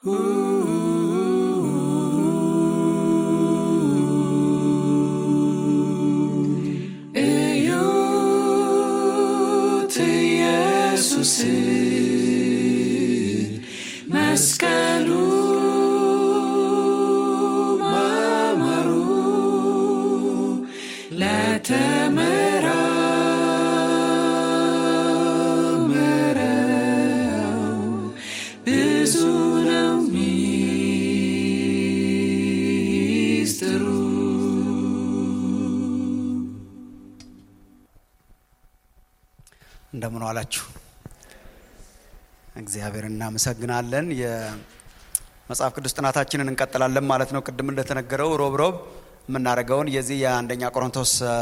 እዩት ኢየሱስን መስቀሉ ማማሩ ለተመራመረው ብዙ ነው ሚስጥሩ። እንደምን ዋላችሁ። እግዚአብሔር እናመሰግናለን። የመጽሐፍ ቅዱስ ጥናታችንን እንቀጥላለን ማለት ነው። ቅድም እንደተነገረው ሮብ ሮብ የምናደርገውን የዚህ የአንደኛ ቆሮንቶስ አ፣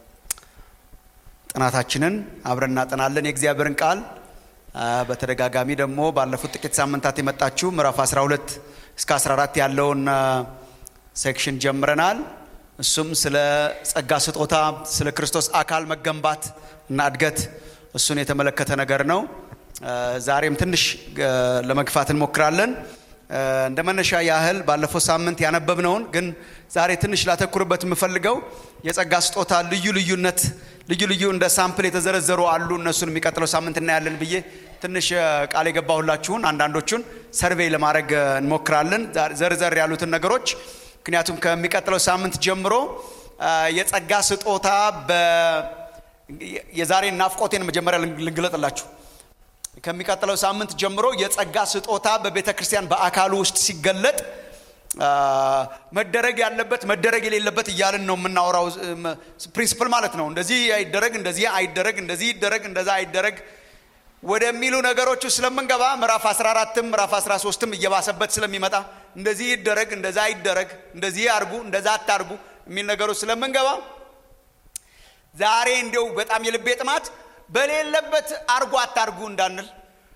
ጥናታችንን አብረን እናጠናለን። የእግዚአብሔርን ቃል አ፣ በተደጋጋሚ ደግሞ ባለፉት ጥቂት ሳምንታት የመጣችሁ ምዕራፍ 12 እስከ 14 ያለውን አ፣ ሴክሽን ጀምረናል። እሱም ስለ ጸጋ ስጦታ፣ ስለ ክርስቶስ አካል መገንባት እና እድገት እሱን የተመለከተ ነገር ነው። አ፣ ዛሬም ትንሽ አ፣ ለመግፋት እንሞክራለን። አ፣ እንደ መነሻ ያህል ባለፈው ሳምንት ያነበብነውን ግን ዛሬ ትንሽ ላተኩርበት የምፈልገው የጸጋ ስጦታ ልዩ ልዩነት ልዩ ልዩ እንደ ሳምፕል የተዘረዘሩ አሉ። እነሱን የሚቀጥለው ሳምንት እናያለን ብዬ ትንሽ አ፣ ቃል የገባሁላችሁን አንዳንዶቹን ሰርቬይ ለማድረግ አ፣ እንሞክራለን ዛ- ዘርዘር ያሉትን ነገሮች ምክንያቱም ከሚቀጥለው ሳምንት ጀምሮ አ፣ የጸጋ ስጦታ በ- የዛሬን ናፍቆቴን መጀመሪያ ልንግ- ልንግለጥላችሁ ከሚቀጥለው ሳምንት ጀምሮ የጸጋ ስጦታ በቤተ ክርስቲያን በአካሉ ውስጥ ሲገለጥ አ፣ መደረግ ያለበት መደረግ የሌለበት እያልን ነው የምናወራው ፕሪንስፕል ማለት ነው። እንደዚህ አይደረግ፣ እንደዚህ አይደረግ፣ እንደዚህ ይደረግ፣ እንደዛ አይደረግ ወደሚሉ ነገሮቹ ስለምንገባ ምዕራፍ 14ም ምዕራፍ 13ም እየባሰበት ስለሚመጣ እንደዚህ ይደረግ፣ እንደዛ አይደረግ፣ እንደዚህ አርጉ፣ እንደዛ አታርጉ የሚል ነገሮች ስለምንገባ ዛሬ እንዲው በጣም የልቤ ጥማት በሌለበት አርጉ አታርጉ እንዳንል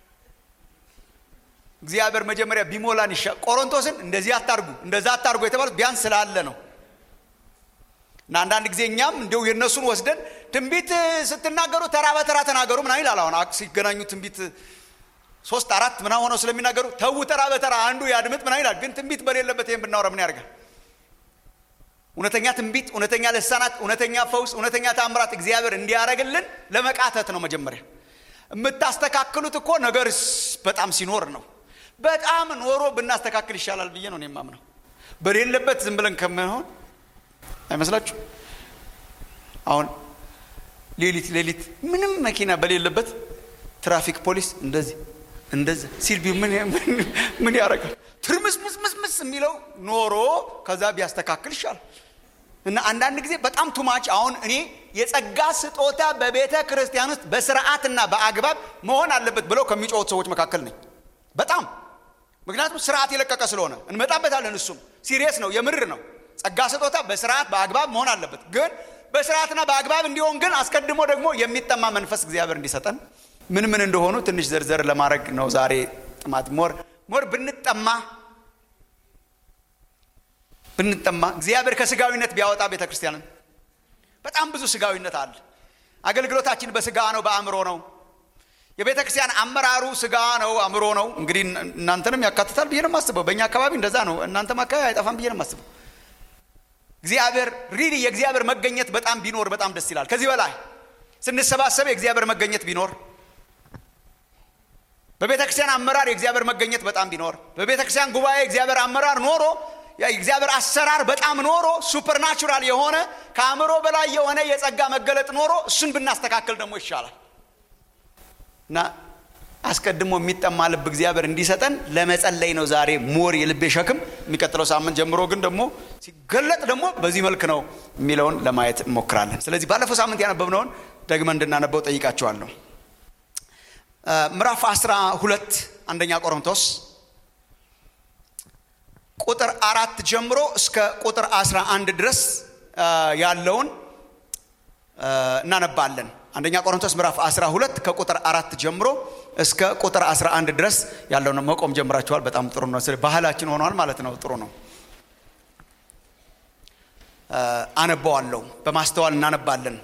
እግዚአብሔር መጀመሪያ ቢሞላን ይሻ ቆሮንቶስን እንደዚህ አታርጉ እንደዛ አታርጉ የተባሉት ቢያንስ ስላለ ነው እና አንዳንድ ጊዜ እኛም እንዲው የእነሱን ወስደን ትንቢት ስትናገሩ ተራ በተራ ተናገሩ ምናምን ይላል አሁን አክ- ሲገናኙ ትንቢት ሶስት አራት ምናምን ሆነው ስለሚናገሩ ተዉ ተራ በተራ አንዱ ያድምጥ ምናምን ይላል ግን ትንቢት በሌለበት ይህን ብናወራ ምን ያደርጋል እውነተኛ ትንቢት፣ እውነተኛ ልሳናት፣ እውነተኛ ፈውስ፣ እውነተኛ ታምራት እግዚአብሔር እንዲያደርግልን ለመቃተት ነው። መጀመሪያ የምታስተካክሉት እኮ ነገር ስ- በጣም ሲኖር ነው። በጣም ኖሮ ብናስተካክል ይሻላል ብዬ ነው እኔ የማምነው። በሌለበት ዝም ብለን ከመሆን አይመስላችሁ? አሁን ሌሊት ሌሊት ምንም መኪና በሌለበት ትራፊክ ፖሊስ እንደዚህ እንደዚህ ሲል ቢ- ምን ምን- ምን ያደርጋል? ትርምስምስምስምስ የሚለው ኖሮ ከዛ ቢያስተካክል ይሻላል። እና አንዳንድ ጊዜ በጣም ቱማች አሁን እኔ የጸጋ ስጦታ በቤተ ክርስቲያን ውስጥ በስርዓትና በአግባብ መሆን አለበት ብለው ከሚጮሁት ሰዎች መካከል ነኝ። በጣም ምክንያቱም ስርዓት የለቀቀ ስለሆነ እንመጣበታለን። እሱም ሲሪየስ ነው፣ የምር ነው። ጸጋ ስጦታ በስርዓት በአግባብ መሆን አለበት። ግን በስርዓትና በአግባብ እንዲሆን ግን አስቀድሞ ደግሞ የሚጠማ መንፈስ እግዚአብሔር እንዲሰጠን ምን ምን እንደሆኑ ትንሽ ዘርዘር ለማድረግ ነው ዛሬ ጥማት ሞር ሞር ብንጠማ ብንጠማ እግዚአብሔር ከስጋዊነት ቢያወጣ ቤተ ክርስቲያንን በጣም ብዙ ስጋዊነት አለ። አገልግሎታችን በስጋ ነው፣ በአእምሮ ነው። የቤተ ክርስቲያን አመራሩ ስጋ ነው፣ አእምሮ ነው። እንግዲህ እናንተንም ያካትታል ብዬ ነው የማስበው። በእኛ አካባቢ እንደዛ ነው። እናንተም አካባቢ አይጠፋም ብዬ ነው የማስበው። እግዚአብሔር ሪሊ የእግዚአብሔር መገኘት በጣም ቢኖር በጣም ደስ ይላል። ከዚህ በላይ ስንሰባሰብ የእግዚአብሔር መገኘት ቢኖር በቤተ ክርስቲያን አመራር የእግዚአብሔር መገኘት በጣም ቢኖር በቤተ ክርስቲያን ጉባኤ የእግዚአብሔር አመራር ኖሮ የእግዚአብሔር አሰራር በጣም ኖሮ ሱፐርናቹራል የሆነ ከአእምሮ በላይ የሆነ የጸጋ መገለጥ ኖሮ እሱን ብናስተካከል ደግሞ ይሻላል እና አስቀድሞ የሚጠማ ልብ እግዚአብሔር እንዲሰጠን ለመጸለይ ነው ዛሬ ሞር የልቤ ሸክም። የሚቀጥለው ሳምንት ጀምሮ ግን ደግሞ ሲገለጥ ደግሞ በዚህ መልክ ነው የሚለውን ለማየት እንሞክራለን። ስለዚህ ባለፈው ሳምንት ያነበብነውን ደግመን እንድናነበው ጠይቃቸዋለሁ። ምዕራፍ አስራ ሁለት አንደኛ ቆሮንቶስ ቁጥር አራት ጀምሮ እስከ ቁጥር አስራ አንድ ድረስ ያለውን እናነባለን። አንደኛ ቆሮንቶስ ምዕራፍ 12 ከቁጥር አራት ጀምሮ እስከ ቁጥር 11 ድረስ ያለውን መቆም ጀምራችኋል። በጣም ጥሩ ነው። ስለ ባህላችን ሆኗል ማለት ነው። ጥሩ ነው። አነበዋለሁ። በማስተዋል እናነባለን።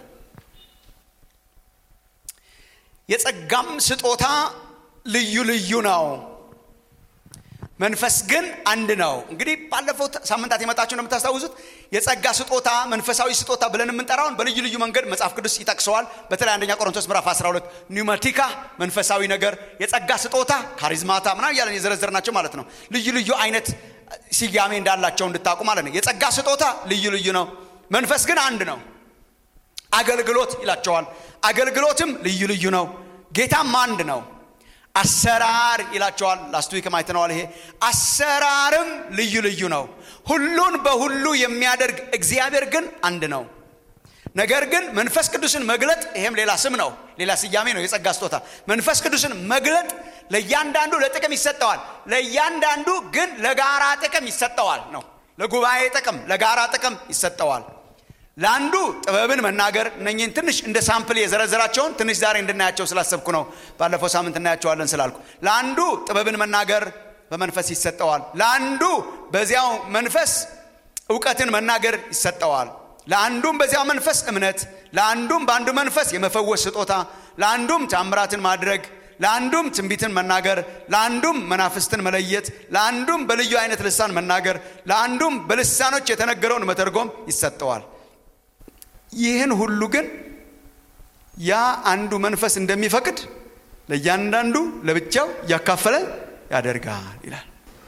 የጸጋም ስጦታ ልዩ ልዩ ነው። መንፈስ ግን አንድ ነው። እንግዲህ ባለፈው ሳምንታት የመጣችሁ እንደምታስታውሱት የጸጋ ስጦታ መንፈሳዊ ስጦታ ብለን የምንጠራውን በልዩ ልዩ መንገድ መጽሐፍ ቅዱስ ይጠቅሰዋል። በተለይ አንደኛ ቆሮንቶስ ምዕራፍ 12 ኒውማቲካ መንፈሳዊ ነገር፣ የጸጋ ስጦታ ካሪዝማታ ምናምን እያለን የዘረዘርናቸው ማለት ነው። ልዩ ልዩ አይነት ስያሜ እንዳላቸው እንድታውቁ ማለት ነው። የጸጋ ስጦታ ልዩ ልዩ ነው። መንፈስ ግን አንድ ነው። አገልግሎት ይላቸዋል። አገልግሎትም ልዩ ልዩ ነው። ጌታም አንድ ነው። አሰራር ይላቸዋል። ላስት ዊክ አይተነዋል። ይሄ አሰራርም ልዩ ልዩ ነው። ሁሉን በሁሉ የሚያደርግ እግዚአብሔር ግን አንድ ነው። ነገር ግን መንፈስ ቅዱስን መግለጥ ይሄም ሌላ ስም ነው፣ ሌላ ስያሜ ነው። የጸጋ ስጦታ መንፈስ ቅዱስን መግለጥ ለእያንዳንዱ ለጥቅም ይሰጠዋል። ለእያንዳንዱ ግን ለጋራ ጥቅም ይሰጠዋል ነው። ለጉባኤ ጥቅም፣ ለጋራ ጥቅም ይሰጠዋል። ለአንዱ ጥበብን መናገር እነኝህን ትንሽ እንደ ሳምፕል የዘረዘራቸውን ትንሽ ዛሬ እንድናያቸው ስላሰብኩ ነው። ባለፈው ሳምንት እናያቸዋለን ስላልኩ ለአንዱ ጥበብን መናገር በመንፈስ ይሰጠዋል። ለአንዱ በዚያው መንፈስ እውቀትን መናገር ይሰጠዋል። ለአንዱም በዚያው መንፈስ እምነት፣ ለአንዱም በአንዱ መንፈስ የመፈወስ ስጦታ፣ ለአንዱም ታምራትን ማድረግ፣ ለአንዱም ትንቢትን መናገር፣ ለአንዱም መናፍስትን መለየት፣ ለአንዱም በልዩ አይነት ልሳን መናገር፣ ለአንዱም በልሳኖች የተነገረውን መተርጎም ይሰጠዋል። ይህን ሁሉ ግን ያ አንዱ መንፈስ እንደሚፈቅድ ለእያንዳንዱ ለብቻው እያካፈለ ያደርጋል ይላል።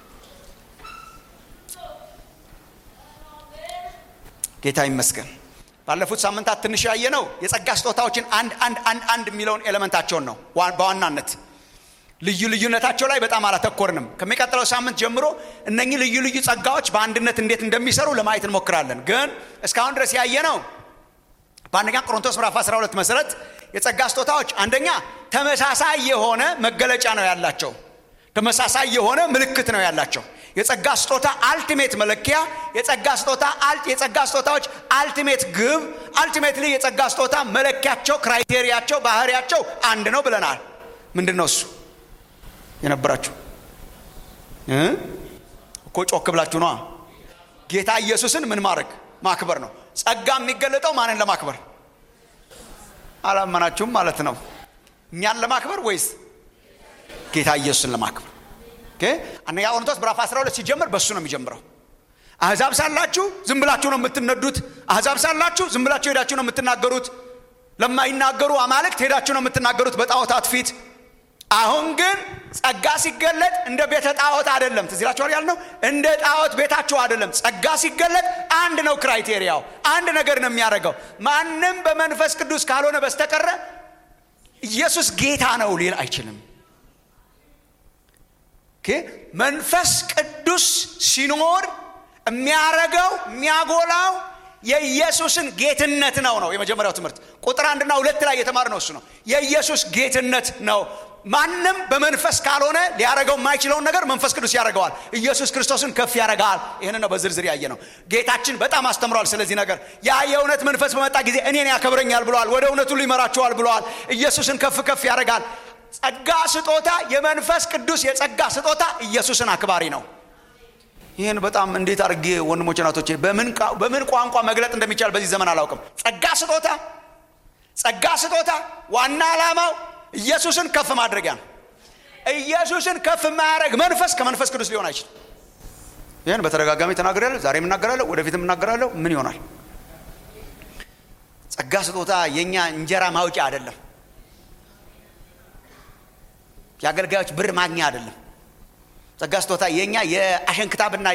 ጌታ ይመስገን። ባለፉት ሳምንታት ትንሽ ያየነው የጸጋ ስጦታዎችን አንድ አንድ አንድ አንድ የሚለውን ኤሌመንታቸውን ነው በዋናነት ልዩ ልዩነታቸው ላይ በጣም አላተኮርንም። ከሚቀጥለው ሳምንት ጀምሮ እነኚህ ልዩ ልዩ ጸጋዎች በአንድነት እንዴት እንደሚሰሩ ለማየት እንሞክራለን። ግን እስካሁን ድረስ ያየነው በአንደኛ ቆሮንቶስ ምዕራፍ 12 መሰረት የጸጋ ስጦታዎች አንደኛ ተመሳሳይ የሆነ መገለጫ ነው ያላቸው። ተመሳሳይ የሆነ ምልክት ነው ያላቸው። የጸጋ ስጦታ አልቲሜት መለኪያ፣ የጸጋ ስጦታ የጸጋ ስጦታዎች አልቲሜት ግብ፣ አልቲሜትሊ የጸጋ ስጦታ መለኪያቸው፣ ክራይቴሪያቸው፣ ባህሪያቸው አንድ ነው ብለናል። ምንድን ነው እሱ? የነበራችሁ እኮ ጮክ ብላችሁ ነዋ። ጌታ ኢየሱስን ምን ማድረግ ማክበር ነው። ጸጋ የሚገለጠው ማንን ለማክበር? አላመናችሁም ማለት ነው። እኛን ለማክበር ወይስ ጌታ ኢየሱስን ለማክበር? አንደኛ ቆሮንቶስ ምዕራፍ 12 ሲጀምር በእሱ ነው የሚጀምረው። አሕዛብ ሳላችሁ ዝም ብላችሁ ነው የምትነዱት። አሕዛብ ሳላችሁ ዝም ብላችሁ ሄዳችሁ ነው የምትናገሩት። ለማይናገሩ አማልክት ሄዳችሁ ነው የምትናገሩት በጣዖታት ፊት። አሁን ግን ጸጋ ሲገለጥ እንደ ቤተ ጣዖት አይደለም። ትዝ ይላችኋል ያልነው እንደ ጣዖት ቤታችሁ አይደለም። ጸጋ ሲገለጥ አንድ ነው። ክራይቴሪያው አንድ ነገር ነው የሚያደርገው። ማንም በመንፈስ ቅዱስ ካልሆነ በስተቀረ ኢየሱስ ጌታ ነው ሊል አይችልም። መንፈስ ቅዱስ ሲኖር የሚያረገው የሚያጎላው የኢየሱስን ጌትነት ነው ነው የመጀመሪያው ትምህርት ቁጥር አንድና ሁለት ላይ የተማር ነው እሱ ነው የኢየሱስ ጌትነት ነው ማንም በመንፈስ ካልሆነ ሊያረገው የማይችለውን ነገር መንፈስ ቅዱስ ያደርገዋል ኢየሱስ ክርስቶስን ከፍ ያደርጋል ይህን ነው በዝርዝር ያየ ነው ጌታችን በጣም አስተምሯል ስለዚህ ነገር ያ የእውነት መንፈስ በመጣ ጊዜ እኔን ያከብረኛል ብለዋል ወደ እውነቱ ሁሉ ይመራቸዋል ብለዋል ኢየሱስን ከፍ ከፍ ያደርጋል ጸጋ ስጦታ የመንፈስ ቅዱስ የጸጋ ስጦታ ኢየሱስን አክባሪ ነው ይህን በጣም እንዴት አድርጌ ወንድሞች ናቶቼ በምን ቋንቋ መግለጥ እንደሚቻል በዚህ ዘመን አላውቅም ጸጋ ስጦታ ጸጋ ስጦታ ዋና ዓላማው ኢየሱስን ከፍ ማድረጊያ ነው ኢየሱስን ከፍ የማያደረግ መንፈስ ከመንፈስ ቅዱስ ሊሆን አይችልም ይህን በተደጋጋሚ ተናግሬያለሁ ዛሬ የምናገራለሁ ወደፊት የምናገራለሁ ምን ይሆናል ጸጋ ስጦታ የእኛ እንጀራ ማውጫ አይደለም የአገልጋዮች ብር ማግኛ አይደለም ጸጋ ስጦታ የእኛ የአሸንክታብና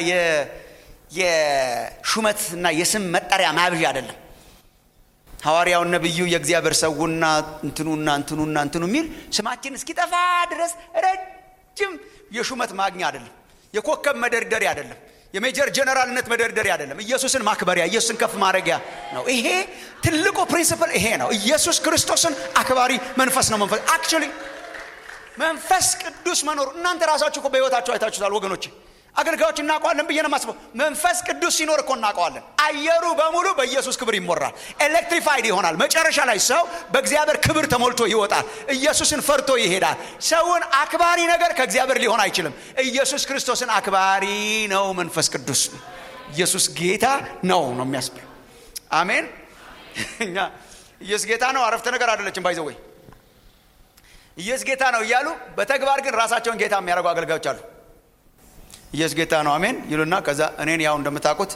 የሹመትና የስም መጠሪያ ማብዣ አይደለም ሐዋርያው ነብዩ የእግዚአብሔር ሰውና እንትኑና እንትኑና እንትኑ የሚል ስማችን እስኪጠፋ ድረስ ረጅም የሹመት ማግኛ አይደለም የኮከብ መደርደሪያ አይደለም የሜጀር ጀነራልነት መደርደሪያ አይደለም ኢየሱስን ማክበሪያ ኢየሱስን ከፍ ማድረጊያ ነው ይሄ ትልቁ ፕሪንሲፕል ይሄ ነው ኢየሱስ ክርስቶስን አክባሪ መንፈስ ነው መንፈስ አክቹሊ መንፈስ ቅዱስ መኖሩ እናንተ ራሳችሁ እኮ በህይወታችሁ አይታችሁታል ወገኖች አገልጋዮች እናውቀዋለን ብዬ ነው ማስበው መንፈስ ቅዱስ ሲኖር እኮ እናውቀዋለን አየሩ በሙሉ በኢየሱስ ክብር ይሞራል ኤሌክትሪፋይድ ይሆናል መጨረሻ ላይ ሰው በእግዚአብሔር ክብር ተሞልቶ ይወጣል ኢየሱስን ፈርቶ ይሄዳል ሰውን አክባሪ ነገር ከእግዚአብሔር ሊሆን አይችልም ኢየሱስ ክርስቶስን አክባሪ ነው መንፈስ ቅዱስ ኢየሱስ ጌታ ነው ነው የሚያስብል አሜን እኛ ኢየሱስ ጌታ ነው አረፍተ ነገር አይደለችም ባይዘወይ ኢየሱስ ጌታ ነው እያሉ በተግባር ግን ራሳቸውን ጌታ የሚያደርጉ አገልጋዮች አሉ ኢየሱስ ጌታ ነው አሜን ይሉና ከዛ እኔን ያው እንደምታውቁት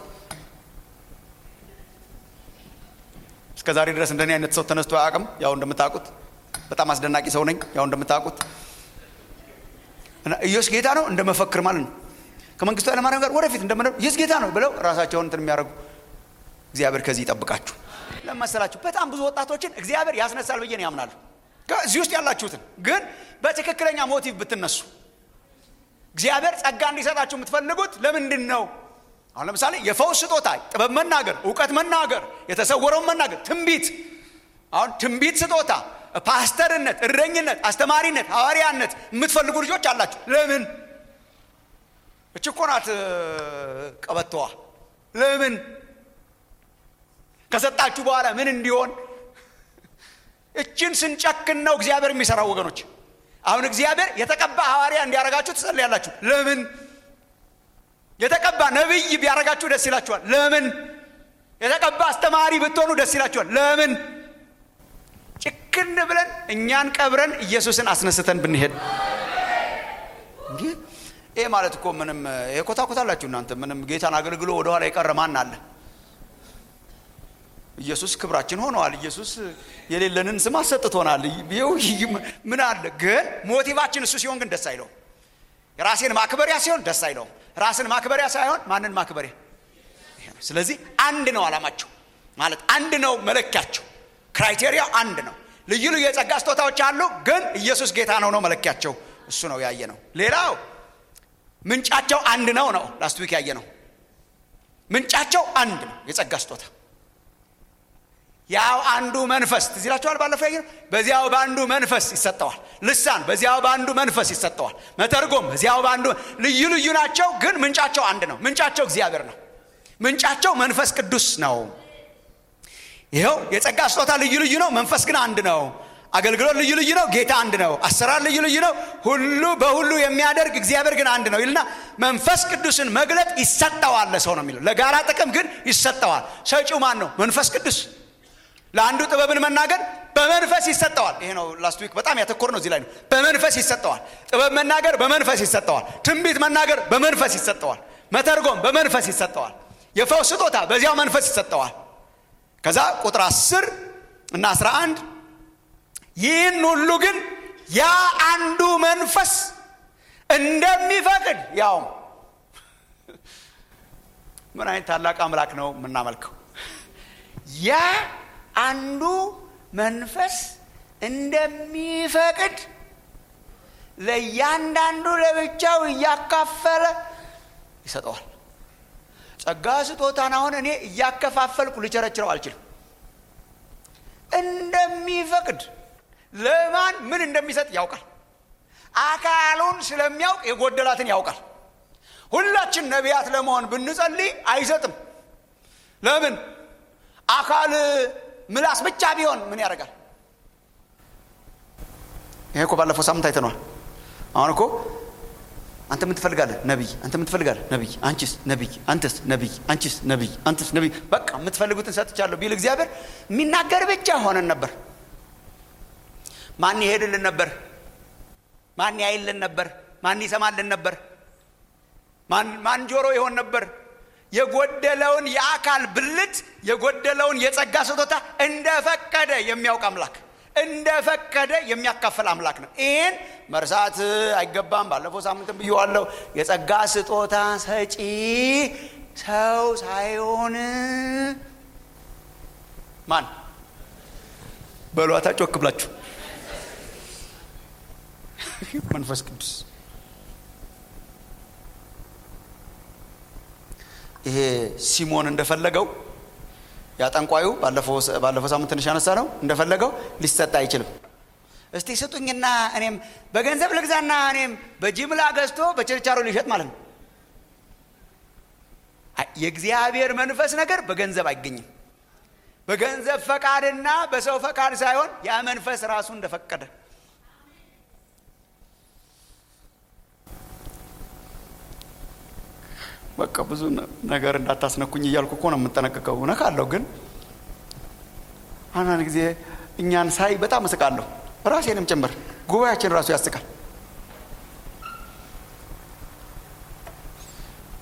እስከ ዛሬ ድረስ እንደኔ አይነት ሰው ተነስቶ አያውቅም። ያው እንደምታውቁት በጣም አስደናቂ ሰው ነኝ። ያው እንደምታውቁት እና ኢየሱስ ጌታ ነው እንደመፈክር ማለት ነው። ከመንግስቱ ኃይለማርያም ጋር ወደፊት እንደምን ኢየሱስ ጌታ ነው ብለው ራሳቸውን እንትን የሚያደርጉ እግዚአብሔር ከዚህ ይጠብቃችሁ። ለመሰላችሁ በጣም ብዙ ወጣቶችን እግዚአብሔር ያስነሳል ብዬ ነው ያምናለሁ። እዚህ ውስጥ ያላችሁትን ግን በትክክለኛ ሞቲቭ ብትነሱ እግዚአብሔር ጸጋ እንዲሰጣችሁ የምትፈልጉት ለምንድን ነው? አሁን ለምሳሌ የፈውስ ስጦታ፣ ጥበብ መናገር፣ እውቀት መናገር፣ የተሰወረውን መናገር፣ ትንቢት አሁን ትንቢት ስጦታ፣ ፓስተርነት፣ እረኝነት፣ አስተማሪነት፣ ሐዋርያነት የምትፈልጉ ልጆች አላችሁ። ለምን? እች እኮ ናት ቀበቶዋ። ለምን ከሰጣችሁ በኋላ ምን እንዲሆን እችን ስንጨክን ነው እግዚአብሔር የሚሰራው ወገኖች። አሁን እግዚአብሔር የተቀባ ሐዋርያ እንዲያረጋችሁ ትጸልያላችሁ። ለምን? የተቀባ ነቢይ ቢያረጋችሁ ደስ ይላችኋል። ለምን? የተቀባ አስተማሪ ብትሆኑ ደስ ይላችኋል። ለምን? ጭክን ብለን እኛን ቀብረን ኢየሱስን አስነስተን ብንሄድ ይህ ማለት እኮ ምንም የኮታኮታላችሁ እናንተ ምንም ጌታን አገልግሎ ወደኋላ የቀረ ማን አለ? ኢየሱስ ክብራችን ሆነዋል። ኢየሱስ የሌለንን ስም አሰጥቶናል። ምን አለ ግን ሞቲቫችን እሱ ሲሆን ግን ደስ አይለውም። ራሴን ማክበሪያ ሲሆን ደስ አይለውም። ራስን ማክበሪያ ሳይሆን ማንን ማክበሪያ። ስለዚህ አንድ ነው ዓላማቸው ማለት አንድ ነው መለኪያቸው። ክራይቴሪያው አንድ ነው። ልዩ ልዩ የጸጋ ስጦታዎች አሉ፣ ግን ኢየሱስ ጌታ ነው ነው መለኪያቸው። እሱ ነው ያየ ነው። ሌላው ምንጫቸው አንድ ነው ነው ላስት ዊክ ያየ ነው። ምንጫቸው አንድ ነው የጸጋ ስጦታ ያው አንዱ መንፈስ ትዝ ይላችኋል። ባለፈው ያየ በዚያው በአንዱ መንፈስ ይሰጠዋል። ልሳን በዚያው በአንዱ መንፈስ ይሰጠዋል። መተርጎም በዚያው በአንዱ ልዩ ልዩ ናቸው፣ ግን ምንጫቸው አንድ ነው። ምንጫቸው እግዚአብሔር ነው። ምንጫቸው መንፈስ ቅዱስ ነው። ይኸው የጸጋ ስጦታ ልዩ ልዩ ነው፣ መንፈስ ግን አንድ ነው። አገልግሎት ልዩ ልዩ ነው፣ ጌታ አንድ ነው። አሰራር ልዩ ልዩ ነው፣ ሁሉ በሁሉ የሚያደርግ እግዚአብሔር ግን አንድ ነው ይልና መንፈስ ቅዱስን መግለጥ ይሰጠዋል ለሰው ነው የሚለው። ለጋራ ጥቅም ግን ይሰጠዋል። ሰጪው ማን ነው? መንፈስ ቅዱስ ለአንዱ ጥበብን መናገር በመንፈስ ይሰጠዋል። ይሄ ነው ላስት ዊክ በጣም ያተኮር ነው እዚህ ላይ ነው። በመንፈስ ይሰጠዋል። ጥበብ መናገር በመንፈስ ይሰጠዋል። ትንቢት መናገር በመንፈስ ይሰጠዋል። መተርጎም በመንፈስ ይሰጠዋል። የፈውስ ስጦታ በዚያው መንፈስ ይሰጠዋል። ከዛ ቁጥር አስር እና አስራ አንድ ይህን ሁሉ ግን ያ አንዱ መንፈስ እንደሚፈቅድ ያው ምን አይነት ታላቅ አምላክ ነው የምናመልከው ያ አንዱ መንፈስ እንደሚፈቅድ ለእያንዳንዱ ለብቻው እያካፈለ ይሰጠዋል። ጸጋ ስጦታን አሁን እኔ እያከፋፈልኩ ልቸረችረው አልችልም። እንደሚፈቅድ ለማን ምን እንደሚሰጥ ያውቃል። አካሉን ስለሚያውቅ የጎደላትን ያውቃል። ሁላችን ነቢያት ለመሆን ብንጸልይ አይሰጥም። ለምን? አካል ምላስ ብቻ ቢሆን ምን ያደርጋል? ይሄ እኮ ባለፈው ሳምንት አይተነዋል። አሁን እኮ አንተ ምን ትፈልጋለህ? ነቢይ። አንተ ምን ትፈልጋለህ? ነቢይ። አንቺስ? ነቢይ። አንተስ? ነቢይ። አንቺስ? ነቢይ። አንተስ? ነቢይ። በቃ የምትፈልጉትን ሰጥቻለሁ ቢል እግዚአብሔር የሚናገር ብቻ ሆነን ነበር። ማን ይሄድልን ነበር? ማን ያይልን ነበር? ማን ይሰማልን ነበር? ማን ጆሮ ይሆን ነበር? የጎደለውን የአካል ብልት የጎደለውን የጸጋ ስጦታ እንደፈቀደ የሚያውቅ አምላክ እንደፈቀደ የሚያካፍል አምላክ ነው። ይህን መርሳት አይገባም። ባለፈው ሳምንትም ብየዋለሁ። የጸጋ ስጦታ ሰጪ ሰው ሳይሆን ማን በሏታ ጮክ ብላችሁ መንፈስ ቅዱስ ይሄ ሲሞን እንደፈለገው ያጠንቋዩ ባለፈው ሳምንት ትንሽ ያነሳ ነው እንደፈለገው ሊሰጥ አይችልም። እስቲ ስጡኝና እኔም በገንዘብ ልግዛና እኔም በጅምላ ገዝቶ በችርቻሮ ሊሸጥ ማለት ነው። የእግዚአብሔር መንፈስ ነገር በገንዘብ አይገኝም። በገንዘብ ፈቃድና በሰው ፈቃድ ሳይሆን ያ መንፈስ ራሱ እንደፈቀደ በቃ ብዙ ነገር እንዳታስነኩኝ እያልኩ እኮ ነው የምጠነቀቀው። እነካለሁ፣ ግን አንዳንድ ጊዜ እኛን ሳይ በጣም እስቃለሁ፣ ራሴንም ጭምር ጉባኤያችን ራሱ ያስቃል።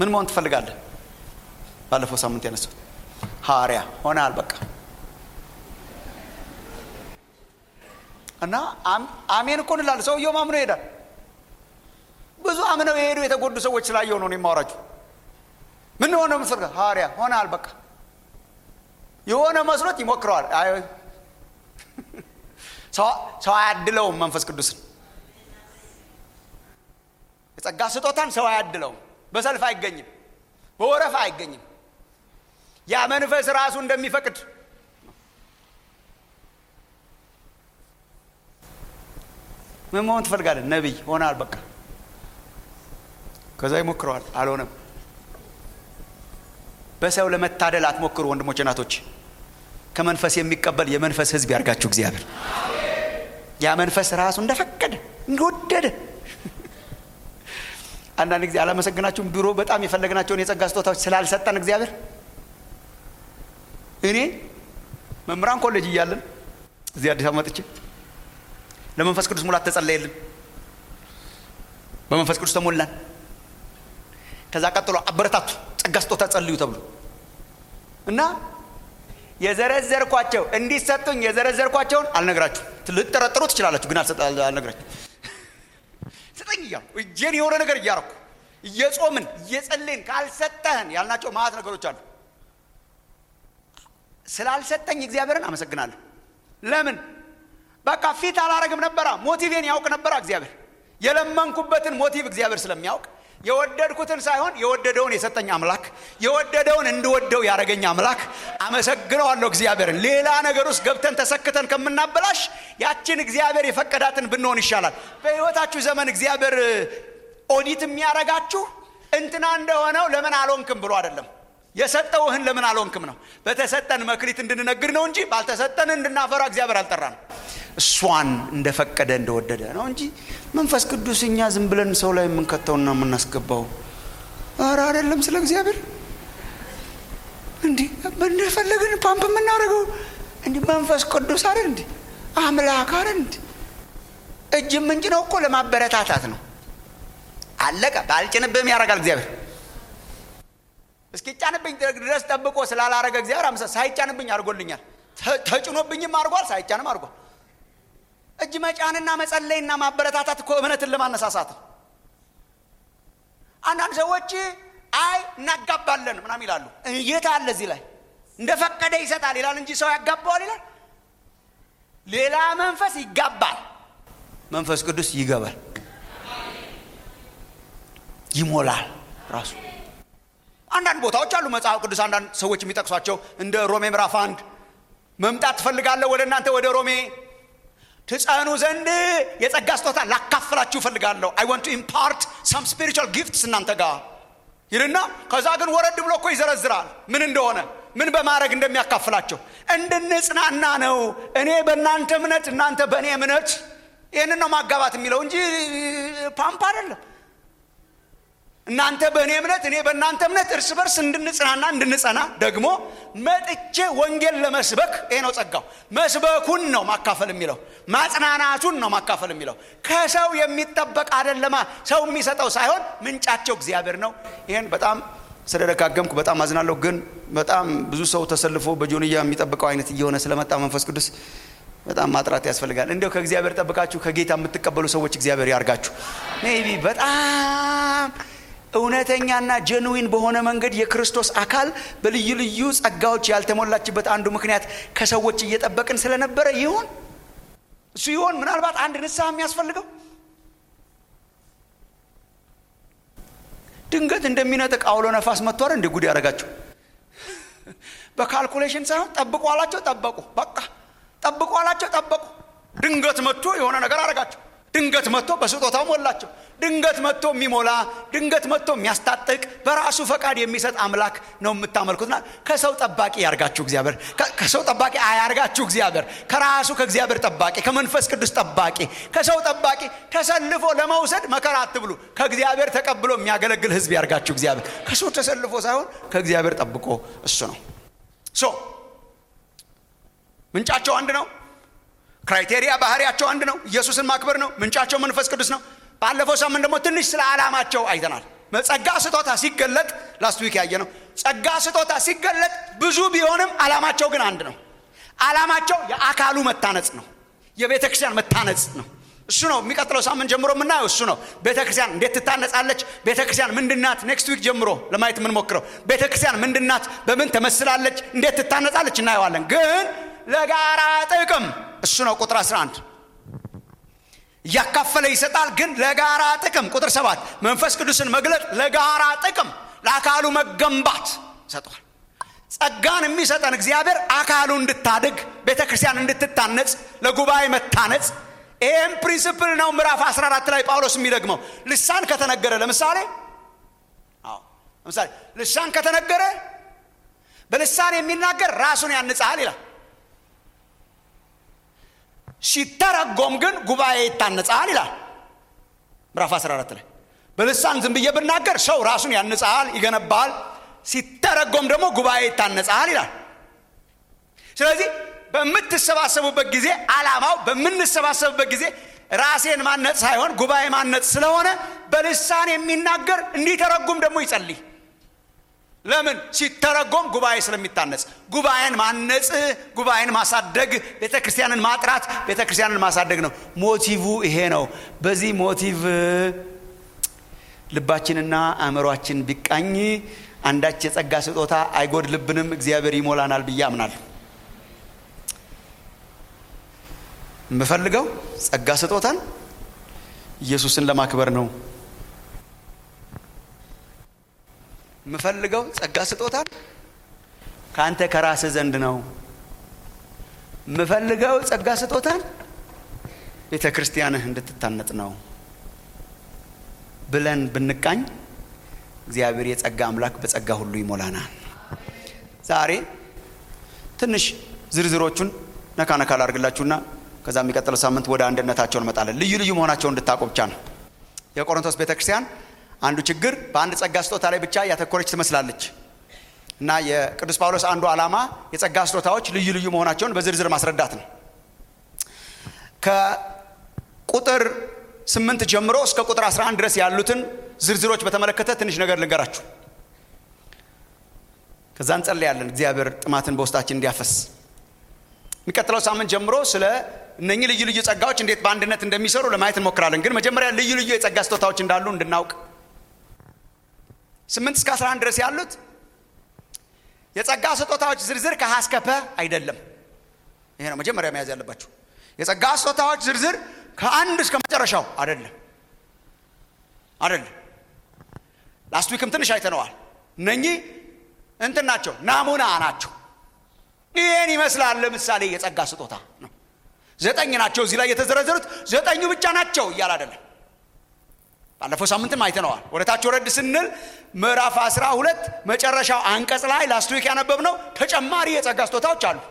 ምን መሆን ትፈልጋለህ? ባለፈው ሳምንት ያነሳው ሐዋርያ ሆነሃል። በቃ እና አሜን እኮ እንላለን። ሰውየውም አምኖ ይሄዳል። ብዙ አምነው የሄዱ የተጎዱ ሰዎች ስላየው ነው የማወራችሁ። ምን ሆነ ምትፈልጋ? ሐዋርያ ሆነሃል። በቃ የሆነ መስሎት ይሞክረዋል። ሰው አያድለውም። መንፈስ ቅዱስን የጸጋ ስጦታን ሰው አያድለውም። በሰልፍ አይገኝም፣ በወረፋ አይገኝም። ያ መንፈስ ራሱ እንደሚፈቅድ ምን መሆን ትፈልጋለህ? ነቢይ ሆናል። በቃ ከዛ ይሞክረዋል፣ አልሆነም። በሰው ለመታደል አትሞክሩ ወንድሞች፣ እናቶች። ከመንፈስ የሚቀበል የመንፈስ ሕዝብ ያርጋችሁ እግዚአብሔር። ያ መንፈስ ራሱ እንደፈቀደ እንደወደደ አንዳንድ ጊዜ አላመሰግናችሁም? ድሮ በጣም የፈለግናቸውን የጸጋ ስጦታዎች ስላልሰጠን እግዚአብሔር እኔ መምህራን ኮሌጅ እያለን እዚህ አዲስ አበባ መጥቼ ለመንፈስ ቅዱስ ሙላት ተጸለየልን። በመንፈስ ቅዱስ ተሞላን። ከዛ ቀጥሎ አበረታቱ ጸጋ ስጦታ ጸልዩ ተብሎ እና የዘረዘርኳቸው እንዲሰጡኝ የዘረዘርኳቸውን አልነግራችሁ ልጠረጥሩ ትችላላችሁ፣ ግን አልነግራችሁ ስጠኝ እያልኩ እጄን የሆነ ነገር እያረኩ እየጾምን እየጸለይን ካልሰጠህን ያልናቸው ማት ነገሮች አሉ። ስላልሰጠኝ እግዚአብሔርን አመሰግናለሁ። ለምን በቃ ፊት አላረግም ነበራ። ሞቲቬን ያውቅ ነበራ እግዚአብሔር። የለመንኩበትን ሞቲቭ እግዚአብሔር ስለሚያውቅ የወደድኩትን ሳይሆን የወደደውን የሰጠኝ አምላክ የወደደውን እንድወደው ያደረገኝ አምላክ አመሰግነዋለሁ እግዚአብሔርን። ሌላ ነገር ውስጥ ገብተን ተሰክተን ከምናበላሽ ያችን እግዚአብሔር የፈቀዳትን ብንሆን ይሻላል። በሕይወታችሁ ዘመን እግዚአብሔር ኦዲት የሚያረጋችሁ እንትና እንደሆነው ለምን አልሆንክም ብሎ አይደለም የሰጠውህን ለምን አልሆንክም ነው። በተሰጠን መክሊት እንድንነግድ ነው እንጂ ባልተሰጠን እንድናፈራ እግዚአብሔር አልጠራንም። እሷን እንደፈቀደ እንደወደደ ነው እንጂ መንፈስ ቅዱስ እኛ ዝም ብለን ሰው ላይ የምንከተውና የምናስገባው ኧረ አይደለም። ስለ እግዚአብሔር እንዲህ እንደፈለግን ፓምፕ የምናደርገው እንዲህ መንፈስ ቅዱስ አይደል እንዲህ አምላክ አይደል እንዲህ እጅ የምንጭነው እኮ ለማበረታታት ነው። አለቀ። ባልጭንብህም ያደርጋል እግዚአብሔር እስኪጫንብኝ ድረስ ጠብቆ ስላላረገ እግዚአብሔር አምሳ ሳይጫንብኝ አድርጎልኛል። ተጭኖብኝም አድርጓል፣ ሳይጫንም አድርጓል። እጅ መጫንና መጸለይና ማበረታታት እኮ እምነትን ለማነሳሳት ነው። አንዳንድ ሰዎች አይ እናጋባለን ምናምን ይላሉ። የት አለ እዚህ ላይ እንደፈቀደ ይሰጣል ይላል እንጂ ሰው ያጋባዋል ይላል። ሌላ መንፈስ ይጋባል፣ መንፈስ ቅዱስ ይገባል፣ ይሞላል ራሱ አንዳንድ ቦታዎች አሉ መጽሐፍ ቅዱስ አንዳንድ ሰዎች የሚጠቅሷቸው እንደ ሮሜ ምዕራፍ አንድ መምጣት ትፈልጋለሁ ወደ እናንተ ወደ ሮሜ ትጸኑ ዘንድ የጸጋ ስጦታ ላካፍላችሁ እፈልጋለሁ አይ ወንት ቱ ኢምፓርት ሰም ስፒሪቹዋል ጊፍትስ እናንተ ጋር ይልና ከዛ ግን ወረድ ብሎ እኮ ይዘረዝራል ምን እንደሆነ ምን በማድረግ እንደሚያካፍላቸው እንድንጽናና ነው እኔ በእናንተ እምነት እናንተ በእኔ እምነት ይህንን ነው ማጋባት የሚለው እንጂ ፓምፕ አይደለም እናንተ በእኔ እምነት እኔ በእናንተ እምነት እርስ በርስ እንድንጽናና እንድንጸና ደግሞ መጥቼ ወንጌል ለመስበክ ይሄ ነው ጸጋው መስበኩን ነው ማካፈል የሚለው ማጽናናቱን ነው ማካፈል የሚለው ከሰው የሚጠበቅ አደለማ ሰው የሚሰጠው ሳይሆን ምንጫቸው እግዚአብሔር ነው ይህን በጣም ስለደጋገምኩ በጣም አዝናለሁ ግን በጣም ብዙ ሰው ተሰልፎ በጆንያ የሚጠብቀው አይነት እየሆነ ስለመጣ መንፈስ ቅዱስ በጣም ማጥራት ያስፈልጋል እንዲያው ከእግዚአብሔር ጠብቃችሁ ከጌታ የምትቀበሉ ሰዎች እግዚአብሔር ያርጋችሁ ሜቢ በጣም እውነተኛና ጀንዊን በሆነ መንገድ የክርስቶስ አካል በልዩ ልዩ ጸጋዎች ያልተሞላችበት አንዱ ምክንያት ከሰዎች እየጠበቅን ስለነበረ ይሆን እሱ ይሆን ምናልባት አንድ ንስሐ የሚያስፈልገው ድንገት እንደሚነጥቅ አውሎ ነፋስ መጥቷል እንደ ጉድ ያደረጋቸው በካልኩሌሽን ሳይሆን ጠብቁ አላቸው ጠበቁ በቃ ጠብቁ አላቸው ጠበቁ ድንገት መጥቶ የሆነ ነገር አረጋቸው ድንገት መጥቶ በስጦታው ሞላቸው ድንገት መጥቶ የሚሞላ ድንገት መጥቶ የሚያስታጥቅ በራሱ ፈቃድ የሚሰጥ አምላክ ነው የምታመልኩትና ከሰው ጠባቂ ያርጋችሁ እግዚአብሔር ከሰው ጠባቂ አያርጋችሁ እግዚአብሔር ከራሱ ከእግዚአብሔር ጠባቂ ከመንፈስ ቅዱስ ጠባቂ ከሰው ጠባቂ ተሰልፎ ለመውሰድ መከራ አትብሉ ከእግዚአብሔር ተቀብሎ የሚያገለግል ህዝብ ያርጋችሁ እግዚአብሔር ከሰው ተሰልፎ ሳይሆን ከእግዚአብሔር ጠብቆ እሱ ነው ሶ ምንጫቸው አንድ ነው ክራይቴሪያ ባህሪያቸው አንድ ነው ኢየሱስን ማክበር ነው ምንጫቸው መንፈስ ቅዱስ ነው ባለፈው ሳምንት ደግሞ ትንሽ ስለ ዓላማቸው አይተናል ጸጋ ስጦታ ሲገለጥ ላስት ዊክ ያየ ነው ጸጋ ስጦታ ሲገለጥ ብዙ ቢሆንም አላማቸው ግን አንድ ነው አላማቸው የአካሉ መታነጽ ነው የቤተ ክርስቲያን መታነጽ ነው እሱ ነው የሚቀጥለው ሳምንት ጀምሮ የምናየው እሱ ነው ቤተ ክርስቲያን እንዴት ትታነጻለች ቤተ ክርስቲያን ምንድናት ኔክስት ዊክ ጀምሮ ለማየት የምንሞክረው ቤተ ክርስቲያን ምንድናት በምን ተመስላለች እንዴት ትታነጻለች እናየዋለን ግን ለጋራ ጥቅም እሱ ነው ቁጥር 11 እያካፈለ ይሰጣል ግን ለጋራ ጥቅም ቁጥር ሰባት መንፈስ ቅዱስን መግለጥ ለጋራ ጥቅም ለአካሉ መገንባት ይሰጠዋል ጸጋን የሚሰጠን እግዚአብሔር አካሉ እንድታድግ ቤተ ክርስቲያን እንድትታነጽ ለጉባኤ መታነጽ ይህም ፕሪንስፕል ነው ምዕራፍ 14 ላይ ጳውሎስ የሚደግመው ልሳን ከተነገረ ለምሳሌ አዎ ለምሳሌ ልሳን ከተነገረ በልሳን የሚናገር ራሱን ያንጻል ይላል ሲተረጎም ግን ጉባኤ ይታነጻል ይላል ምዕራፍ 14 ላይ በልሳን ዝም ብዬ ብናገር ሰው ራሱን ያንጻል ይገነባል ሲተረጎም ደግሞ ጉባኤ ይታነጻል ይላል ስለዚህ በምትሰባሰቡበት ጊዜ አላማው በምንሰባሰብበት ጊዜ ራሴን ማነጽ ሳይሆን ጉባኤ ማነጽ ስለሆነ በልሳን የሚናገር እንዲተረጉም ደግሞ ይጸልይ ለምን ሲተረጎም ጉባኤ ስለሚታነጽ ጉባኤን ማነጽ ጉባኤን ማሳደግ ቤተ ክርስቲያንን ማጥራት ቤተ ክርስቲያንን ማሳደግ ነው ሞቲቭ ይሄ ነው በዚህ ሞቲቭ ልባችንና አእምሯችን ቢቃኝ አንዳች የጸጋ ስጦታ አይጎድልብንም እግዚአብሔር ይሞላናል ብዬ አምናለሁ የምፈልገው ጸጋ ስጦታን ኢየሱስን ለማክበር ነው የምፈልገው ጸጋ ስጦታን ከአንተ ከራስህ ዘንድ ነው የምፈልገው ጸጋ ስጦታን ቤተ ክርስቲያንህ እንድትታነጥ ነው ብለን ብንቃኝ እግዚአብሔር የጸጋ አምላክ በጸጋ ሁሉ ይሞላናል ዛሬ ትንሽ ዝርዝሮቹን ነካ ነካ ላርግላችሁና ከዛ የሚቀጥለው ሳምንት ወደ አንድነታቸው እንመጣለን ልዩ ልዩ መሆናቸው እንድታቆ ብቻ ነው የቆሮንቶስ ቤተ ክርስቲያን አንዱ ችግር በአንድ ጸጋ ስጦታ ላይ ብቻ ያተኮረች ትመስላለች እና የቅዱስ ጳውሎስ አንዱ ዓላማ የጸጋ ስጦታዎች ልዩ ልዩ መሆናቸውን በዝርዝር ማስረዳት ነው ከቁጥር ስምንት ጀምሮ እስከ ቁጥር 11 ድረስ ያሉትን ዝርዝሮች በተመለከተ ትንሽ ነገር ልንገራችሁ ከዛ እንጸልያለን እግዚአብሔር ጥማትን በውስጣችን እንዲያፈስ የሚቀጥለው ሳምንት ጀምሮ ስለ እነኚህ ልዩ ልዩ ጸጋዎች እንዴት በአንድነት እንደሚሰሩ ለማየት እንሞክራለን ግን መጀመሪያ ልዩ ልዩ የጸጋ ስጦታዎች እንዳሉ እንድናውቅ ስምንት እስከ 11 ድረስ ያሉት የጸጋ ስጦታዎች ዝርዝር ከሀ እስከ ፐ አይደለም ይሄ ነው መጀመሪያ መያዝ ያለባችሁ የጸጋ ስጦታዎች ዝርዝር ከአንድ እስከ መጨረሻው አይደለም አይደለም ላስት ዊክም ትንሽ አይተነዋል እነኚህ እንትን ናቸው ናሙና ናቸው ይህን ይመስላል ለምሳሌ የጸጋ ስጦታ ነው ዘጠኝ ናቸው እዚህ ላይ የተዘረዘሩት ዘጠኙ ብቻ ናቸው እያል አይደለም ባለፈው ሳምንትም አይተነዋል ወደ ታች ወረድ ስንል ምዕራፍ አስራ ሁለት መጨረሻው አንቀጽ ላይ ላስት ዊክ ያነበብነው ተጨማሪ የጸጋ ስጦታዎች አሉ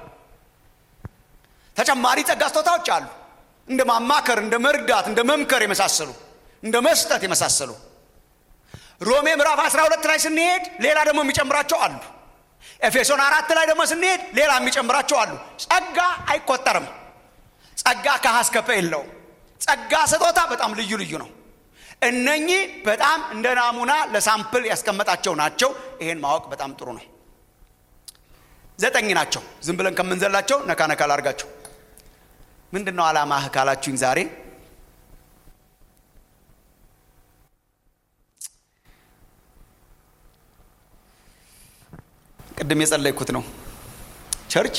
ተጨማሪ ጸጋ ስጦታዎች አሉ እንደ ማማከር እንደ መርዳት እንደ መምከር የመሳሰሉ እንደ መስጠት የመሳሰሉ ሮሜ ምዕራፍ 12 ላይ ስንሄድ ሌላ ደግሞ የሚጨምራቸው አሉ ኤፌሶን አራት ላይ ደግሞ ስንሄድ ሌላ የሚጨምራቸው አሉ ጸጋ አይቆጠርም ጸጋ ከሀስከፈ የለውም ጸጋ ስጦታ በጣም ልዩ ልዩ ነው እነኚህ በጣም እንደ ናሙና ለሳምፕል ያስቀመጣቸው ናቸው ይሄን ማወቅ በጣም ጥሩ ነው ዘጠኝ ናቸው ዝም ብለን ከምንዘላቸው ነካ ነካ ላርጋቸው ምንድን ነው አላማህ ካላችሁኝ ዛሬ ቅድም የጸለይኩት ነው ቸርች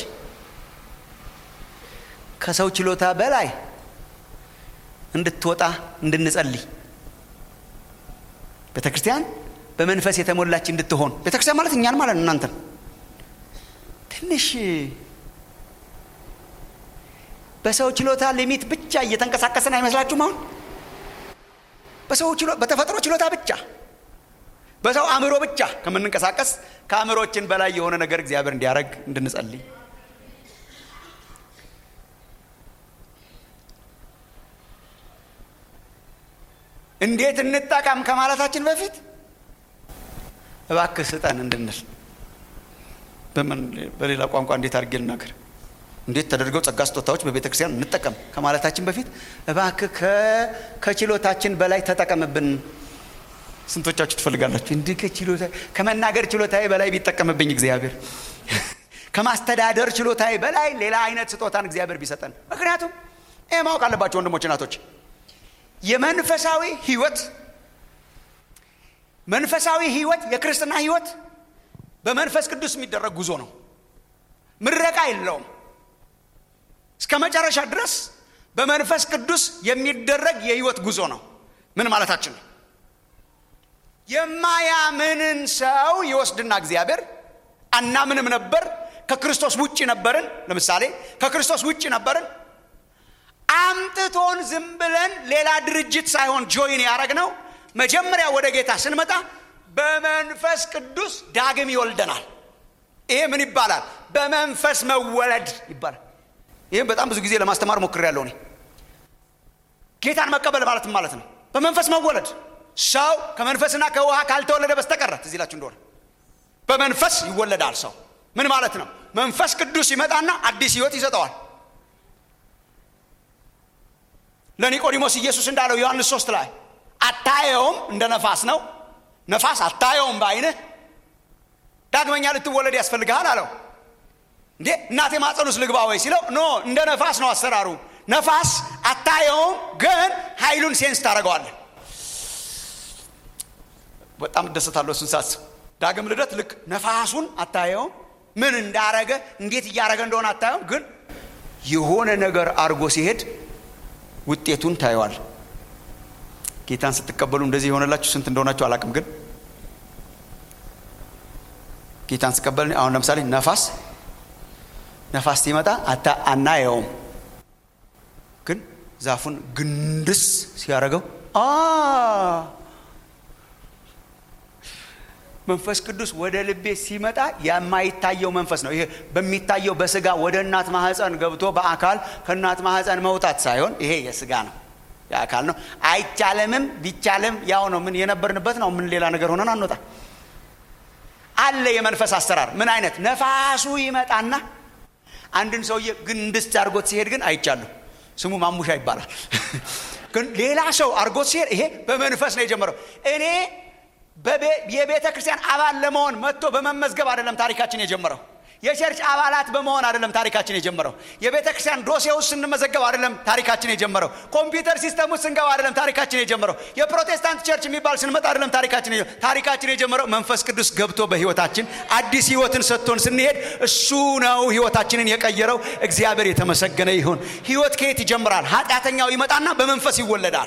ከሰው ችሎታ በላይ እንድትወጣ እንድንጸልይ ቤተ ክርስቲያን በመንፈስ የተሞላች እንድትሆን ቤተ ክርስቲያን ማለት እኛን ማለት ነው እናንተን ትንሽ በሰው ችሎታ ሊሚት ብቻ እየተንቀሳቀስን አይመስላችሁም አሁን በሰው በተፈጥሮ ችሎታ ብቻ በሰው አእምሮ ብቻ ከምንንቀሳቀስ ከአእምሮችን በላይ የሆነ ነገር እግዚአብሔር እንዲያደረግ እንድንጸልይ እንዴት እንጠቀም ከማለታችን በፊት እባክህ ስጠን እንድንል በምን በሌላ ቋንቋ እንዴት አድርጌ ልናገር እንዴት ተደርገው ጸጋ ስጦታዎች በቤተ ክርስቲያን እንጠቀም ከማለታችን በፊት እባክህ ከችሎታችን በላይ ተጠቀምብን ስንቶቻችሁ ትፈልጋላችሁ? እንዲህ ከችሎታ ከመናገር ችሎታዬ በላይ ቢጠቀምብኝ እግዚአብሔር ከማስተዳደር ችሎታዬ በላይ ሌላ አይነት ስጦታን እግዚአብሔር ቢሰጠን። ምክንያቱም ይህ ማወቅ አለባቸው ወንድሞች እናቶች፣ የመንፈሳዊ ህይወት መንፈሳዊ ህይወት የክርስትና ህይወት በመንፈስ ቅዱስ የሚደረግ ጉዞ ነው። ምረቃ የለውም። እስከ መጨረሻ ድረስ በመንፈስ ቅዱስ የሚደረግ የህይወት ጉዞ ነው። ምን ማለታችን ነው? የማያምንን ሰው ይወስድና እግዚአብሔር አናምንም ነበር፣ ከክርስቶስ ውጭ ነበርን። ለምሳሌ ከክርስቶስ ውጭ ነበርን። አምጥቶን ዝም ብለን ሌላ ድርጅት ሳይሆን ጆይን ያደረግነው መጀመሪያ ወደ ጌታ ስንመጣ በመንፈስ ቅዱስ ዳግም ይወልደናል። ይሄ ምን ይባላል? በመንፈስ መወለድ ይባላል። ይህም በጣም ብዙ ጊዜ ለማስተማር ሞክሬያለሁ እኔ። ጌታን መቀበል ማለት ማለት ነው በመንፈስ መወለድ። ሰው ከመንፈስና ከውሃ ካልተወለደ በስተቀረ ትዝ ይላችሁ እንደሆነ በመንፈስ ይወለዳል። ሰው ምን ማለት ነው? መንፈስ ቅዱስ ይመጣና አዲስ ህይወት ይሰጠዋል። ለኒቆዲሞስ ኢየሱስ እንዳለው ዮሐንስ ሶስት ላይ አታየውም፣ እንደ ነፋስ ነው። ነፋስ አታየውም በአይንህ ዳግመኛ ልትወለድ ያስፈልግሃል አለው። እንዴ እናቴ ማፀን ውስጥ ልግባ ወይ ሲለው ኖ እንደ ነፋስ ነው አሰራሩ። ነፋስ አታየውም፣ ግን ኃይሉን ሴንስ ታደርገዋለህ። በጣም እደሰታለሁ እሱን ሳስብ። ዳግም ልደት ልክ ነፋሱን አታየውም፣ ምን እንዳረገ እንዴት እያረገ እንደሆነ አታየውም፣ ግን የሆነ ነገር አድርጎ ሲሄድ ውጤቱን ታየዋል። ጌታን ስትቀበሉ እንደዚህ የሆነላችሁ ስንት እንደሆናችሁ አላቅም፣ ግን ጌታን ስቀበል አሁን ለምሳሌ ነፋስ ነፋስ ሲመጣ አታ አናየውም፣ ግን ዛፉን ግንድስ ሲያደርገው መንፈስ ቅዱስ ወደ ልቤ ሲመጣ የማይታየው መንፈስ ነው። ይሄ በሚታየው በስጋ ወደ እናት ማህፀን ገብቶ በአካል ከእናት ማህፀን መውጣት ሳይሆን ይሄ የስጋ ነው፣ የአካል ነው። አይቻልምም፣ ቢቻልም ያው ነው። ምን የነበርንበት ነው። ምን ሌላ ነገር ሆነን አንወጣ አለ የመንፈስ አሰራር። ምን አይነት ነፋሱ ይመጣና አንድን ሰውዬ ግንድስ አድርጎት ሲሄድ ግን አይቻለሁ። ስሙ ማሙሻ ይባላል። ግን ሌላ ሰው አድርጎት ሲሄድ ይሄ በመንፈስ ነው የጀመረው። እኔ የቤተ ክርስቲያን አባል ለመሆን መጥቶ በመመዝገብ አይደለም ታሪካችን የጀመረው። የቸርች አባላት በመሆን አይደለም ታሪካችን የጀመረው። የቤተ ክርስቲያን ዶሴ ውስጥ ስንመዘገብ አይደለም ታሪካችን የጀመረው። ኮምፒውተር ሲስተም ውስጥ ስንገባ አይደለም ታሪካችን የጀመረው። የፕሮቴስታንት ቸርች የሚባል ስንመጣ አይደለም ታሪካችን ታሪካችን የጀመረው መንፈስ ቅዱስ ገብቶ በህይወታችን አዲስ ህይወትን ሰጥቶን ስንሄድ እሱ ነው ህይወታችንን የቀየረው። እግዚአብሔር የተመሰገነ ይሁን። ህይወት ከየት ይጀምራል? ኃጢአተኛው ይመጣና በመንፈስ ይወለዳል።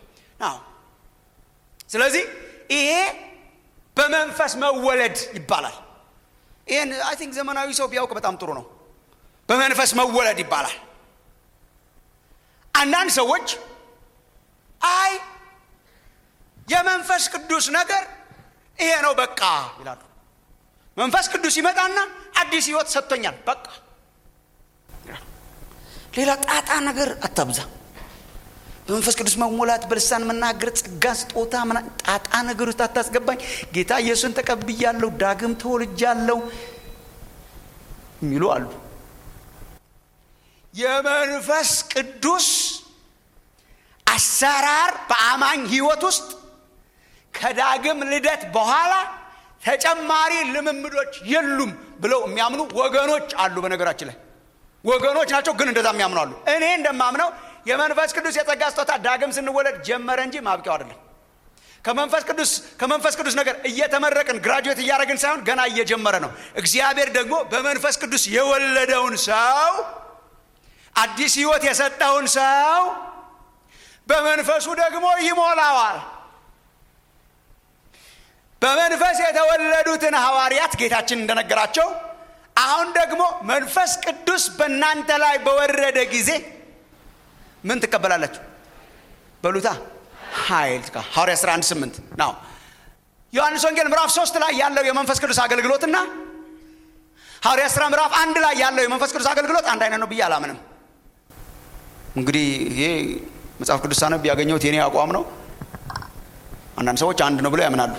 ስለዚህ ይሄ በመንፈስ መወለድ ይባላል። ይህን አይ ቲንክ ዘመናዊ ሰው ቢያውቅ በጣም ጥሩ ነው። በመንፈስ መወለድ ይባላል። አንዳንድ ሰዎች አይ የመንፈስ ቅዱስ ነገር ይሄ ነው በቃ ይላሉ። መንፈስ ቅዱስ ይመጣና አዲስ ህይወት ሰጥቶኛል በቃ። ሌላ ጣጣ ነገር አታብዛ። በመንፈስ ቅዱስ መሞላት፣ በልሳን መናገር፣ ጸጋ ስጦታ፣ ጣጣ ነገር ውስጥ አታስገባኝ። ጌታ ኢየሱስን ተቀብያለሁ፣ ዳግም ተወልጃለሁ የሚሉ አሉ። የመንፈስ ቅዱስ አሰራር በአማኝ ህይወት ውስጥ ከዳግም ልደት በኋላ ተጨማሪ ልምምዶች የሉም ብለው የሚያምኑ ወገኖች አሉ። በነገራችን ላይ ወገኖች ናቸው፣ ግን እንደዛ የሚያምኑ አሉ። እኔ እንደማምነው የመንፈስ ቅዱስ የጸጋ ስጦታ ዳግም ስንወለድ ጀመረ እንጂ ማብቂያው አይደለም። ከመንፈስ ቅዱስ ከመንፈስ ቅዱስ ነገር እየተመረቅን ግራጁዌት እያደረግን ሳይሆን ገና እየጀመረ ነው። እግዚአብሔር ደግሞ በመንፈስ ቅዱስ የወለደውን ሰው አዲስ ህይወት የሰጠውን ሰው በመንፈሱ ደግሞ ይሞላዋል። በመንፈስ የተወለዱትን ሐዋርያት ጌታችን እንደነገራቸው አሁን ደግሞ መንፈስ ቅዱስ በእናንተ ላይ በወረደ ጊዜ ምን ትቀበላላችሁ? በሉታ ኃይል ሐዋርያ 11 8 ነው። ዮሐንስ ወንጌል ምዕራፍ 3 ላይ ያለው የመንፈስ ቅዱስ አገልግሎትና ሐዋርያ ሥራ ምዕራፍ አንድ ላይ ያለው የመንፈስ ቅዱስ አገልግሎት አንድ አይነት ነው ብዬ አላምንም። እንግዲህ ይሄ መጽሐፍ ቅዱስ ሳነብ ያገኘሁት የኔ አቋም ነው። አንዳንድ ሰዎች አንድ ነው ብለው ያምናሉ።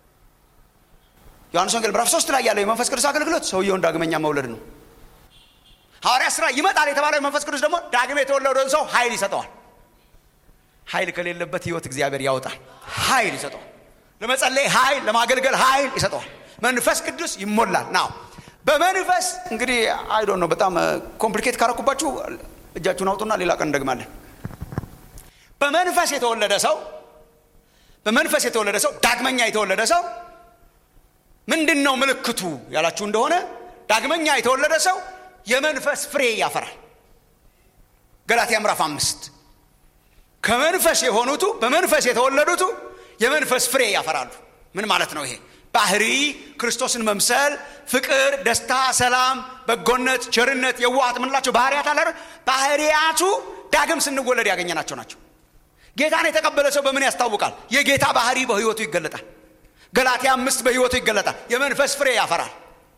ዮሐንስ ወንጌል ምዕራፍ 3 ላይ ያለው የመንፈስ ቅዱስ አገልግሎት ሰውየውን ዳግመኛ መውለድ ነው። ሐዋርያ ሥራ ይመጣል የተባለው የመንፈስ ቅዱስ ደግሞ ዳግም የተወለደውን ሰው ኃይል ይሰጠዋል። ኃይል ከሌለበት ህይወት እግዚአብሔር ያወጣል። ኃይል ይሰጠዋል። ለመጸለይ ኃይል ለማገልገል ኃይል ይሰጠዋል መንፈስ ቅዱስ ይሞላል ናው በመንፈስ እንግዲህ አይዶ ነው በጣም ኮምፕሊኬት ካረኩባችሁ እጃችሁን አውጡና ሌላ ቀን እንደግማለን በመንፈስ የተወለደ ሰው በመንፈስ የተወለደ ሰው ዳግመኛ የተወለደ ሰው ምንድን ነው ምልክቱ ያላችሁ እንደሆነ ዳግመኛ የተወለደ ሰው የመንፈስ ፍሬ ያፈራል ገላትያ ምዕራፍ አምስት ከመንፈስ የሆኑቱ በመንፈስ የተወለዱቱ የመንፈስ ፍሬ ያፈራሉ ምን ማለት ነው ይሄ ባህሪ ክርስቶስን መምሰል ፍቅር ደስታ ሰላም በጎነት ቸርነት የዋሃት ምንላቸው ባህርያት አለ ባህርያቱ ዳግም ስንወለድ ያገኘናቸው ናቸው ጌታን የተቀበለ ሰው በምን ያስታውቃል የጌታ ባህሪ በህይወቱ ይገለጣል ገላትያ አምስት በህይወቱ ይገለጣል የመንፈስ ፍሬ ያፈራል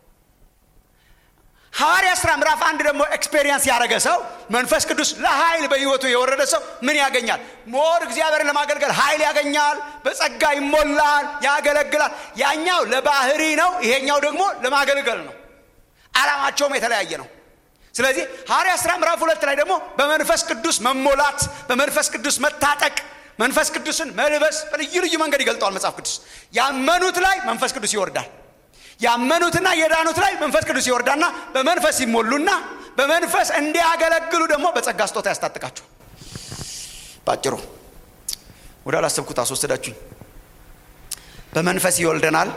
ሐዋርያ ሥራ ምዕራፍ አንድ ደግሞ ኤክስፔሪየንስ ያደረገ ሰው መንፈስ ቅዱስ ለኃይል በህይወቱ የወረደ ሰው ምን ያገኛል ሞር እግዚአብሔርን ለማገልገል ኃይል ያገኛል በጸጋ ይሞላል ያገለግላል ያኛው ለባህሪ ነው ይሄኛው ደግሞ ለማገልገል ነው አላማቸውም የተለያየ ነው ስለዚህ ሐዋርያ ሥራ ምዕራፍ ሁለት ላይ ደግሞ በመንፈስ ቅዱስ መሞላት በመንፈስ ቅዱስ መታጠቅ መንፈስ ቅዱስን መልበስ በልዩ ልዩ መንገድ ይገልጠዋል መጽሐፍ ቅዱስ ያመኑት ላይ መንፈስ ቅዱስ ይወርዳል ያመኑትና የዳኑት ላይ መንፈስ ቅዱስ ይወርዳና በመንፈስ ይሞሉና በመንፈስ እንዲያገለግሉ ደግሞ በጸጋ ስጦታ ያስታጥቃቸው ባጭሩ ወደ አላሰብኩት አስወሰዳችሁኝ በመንፈስ ይወልደናል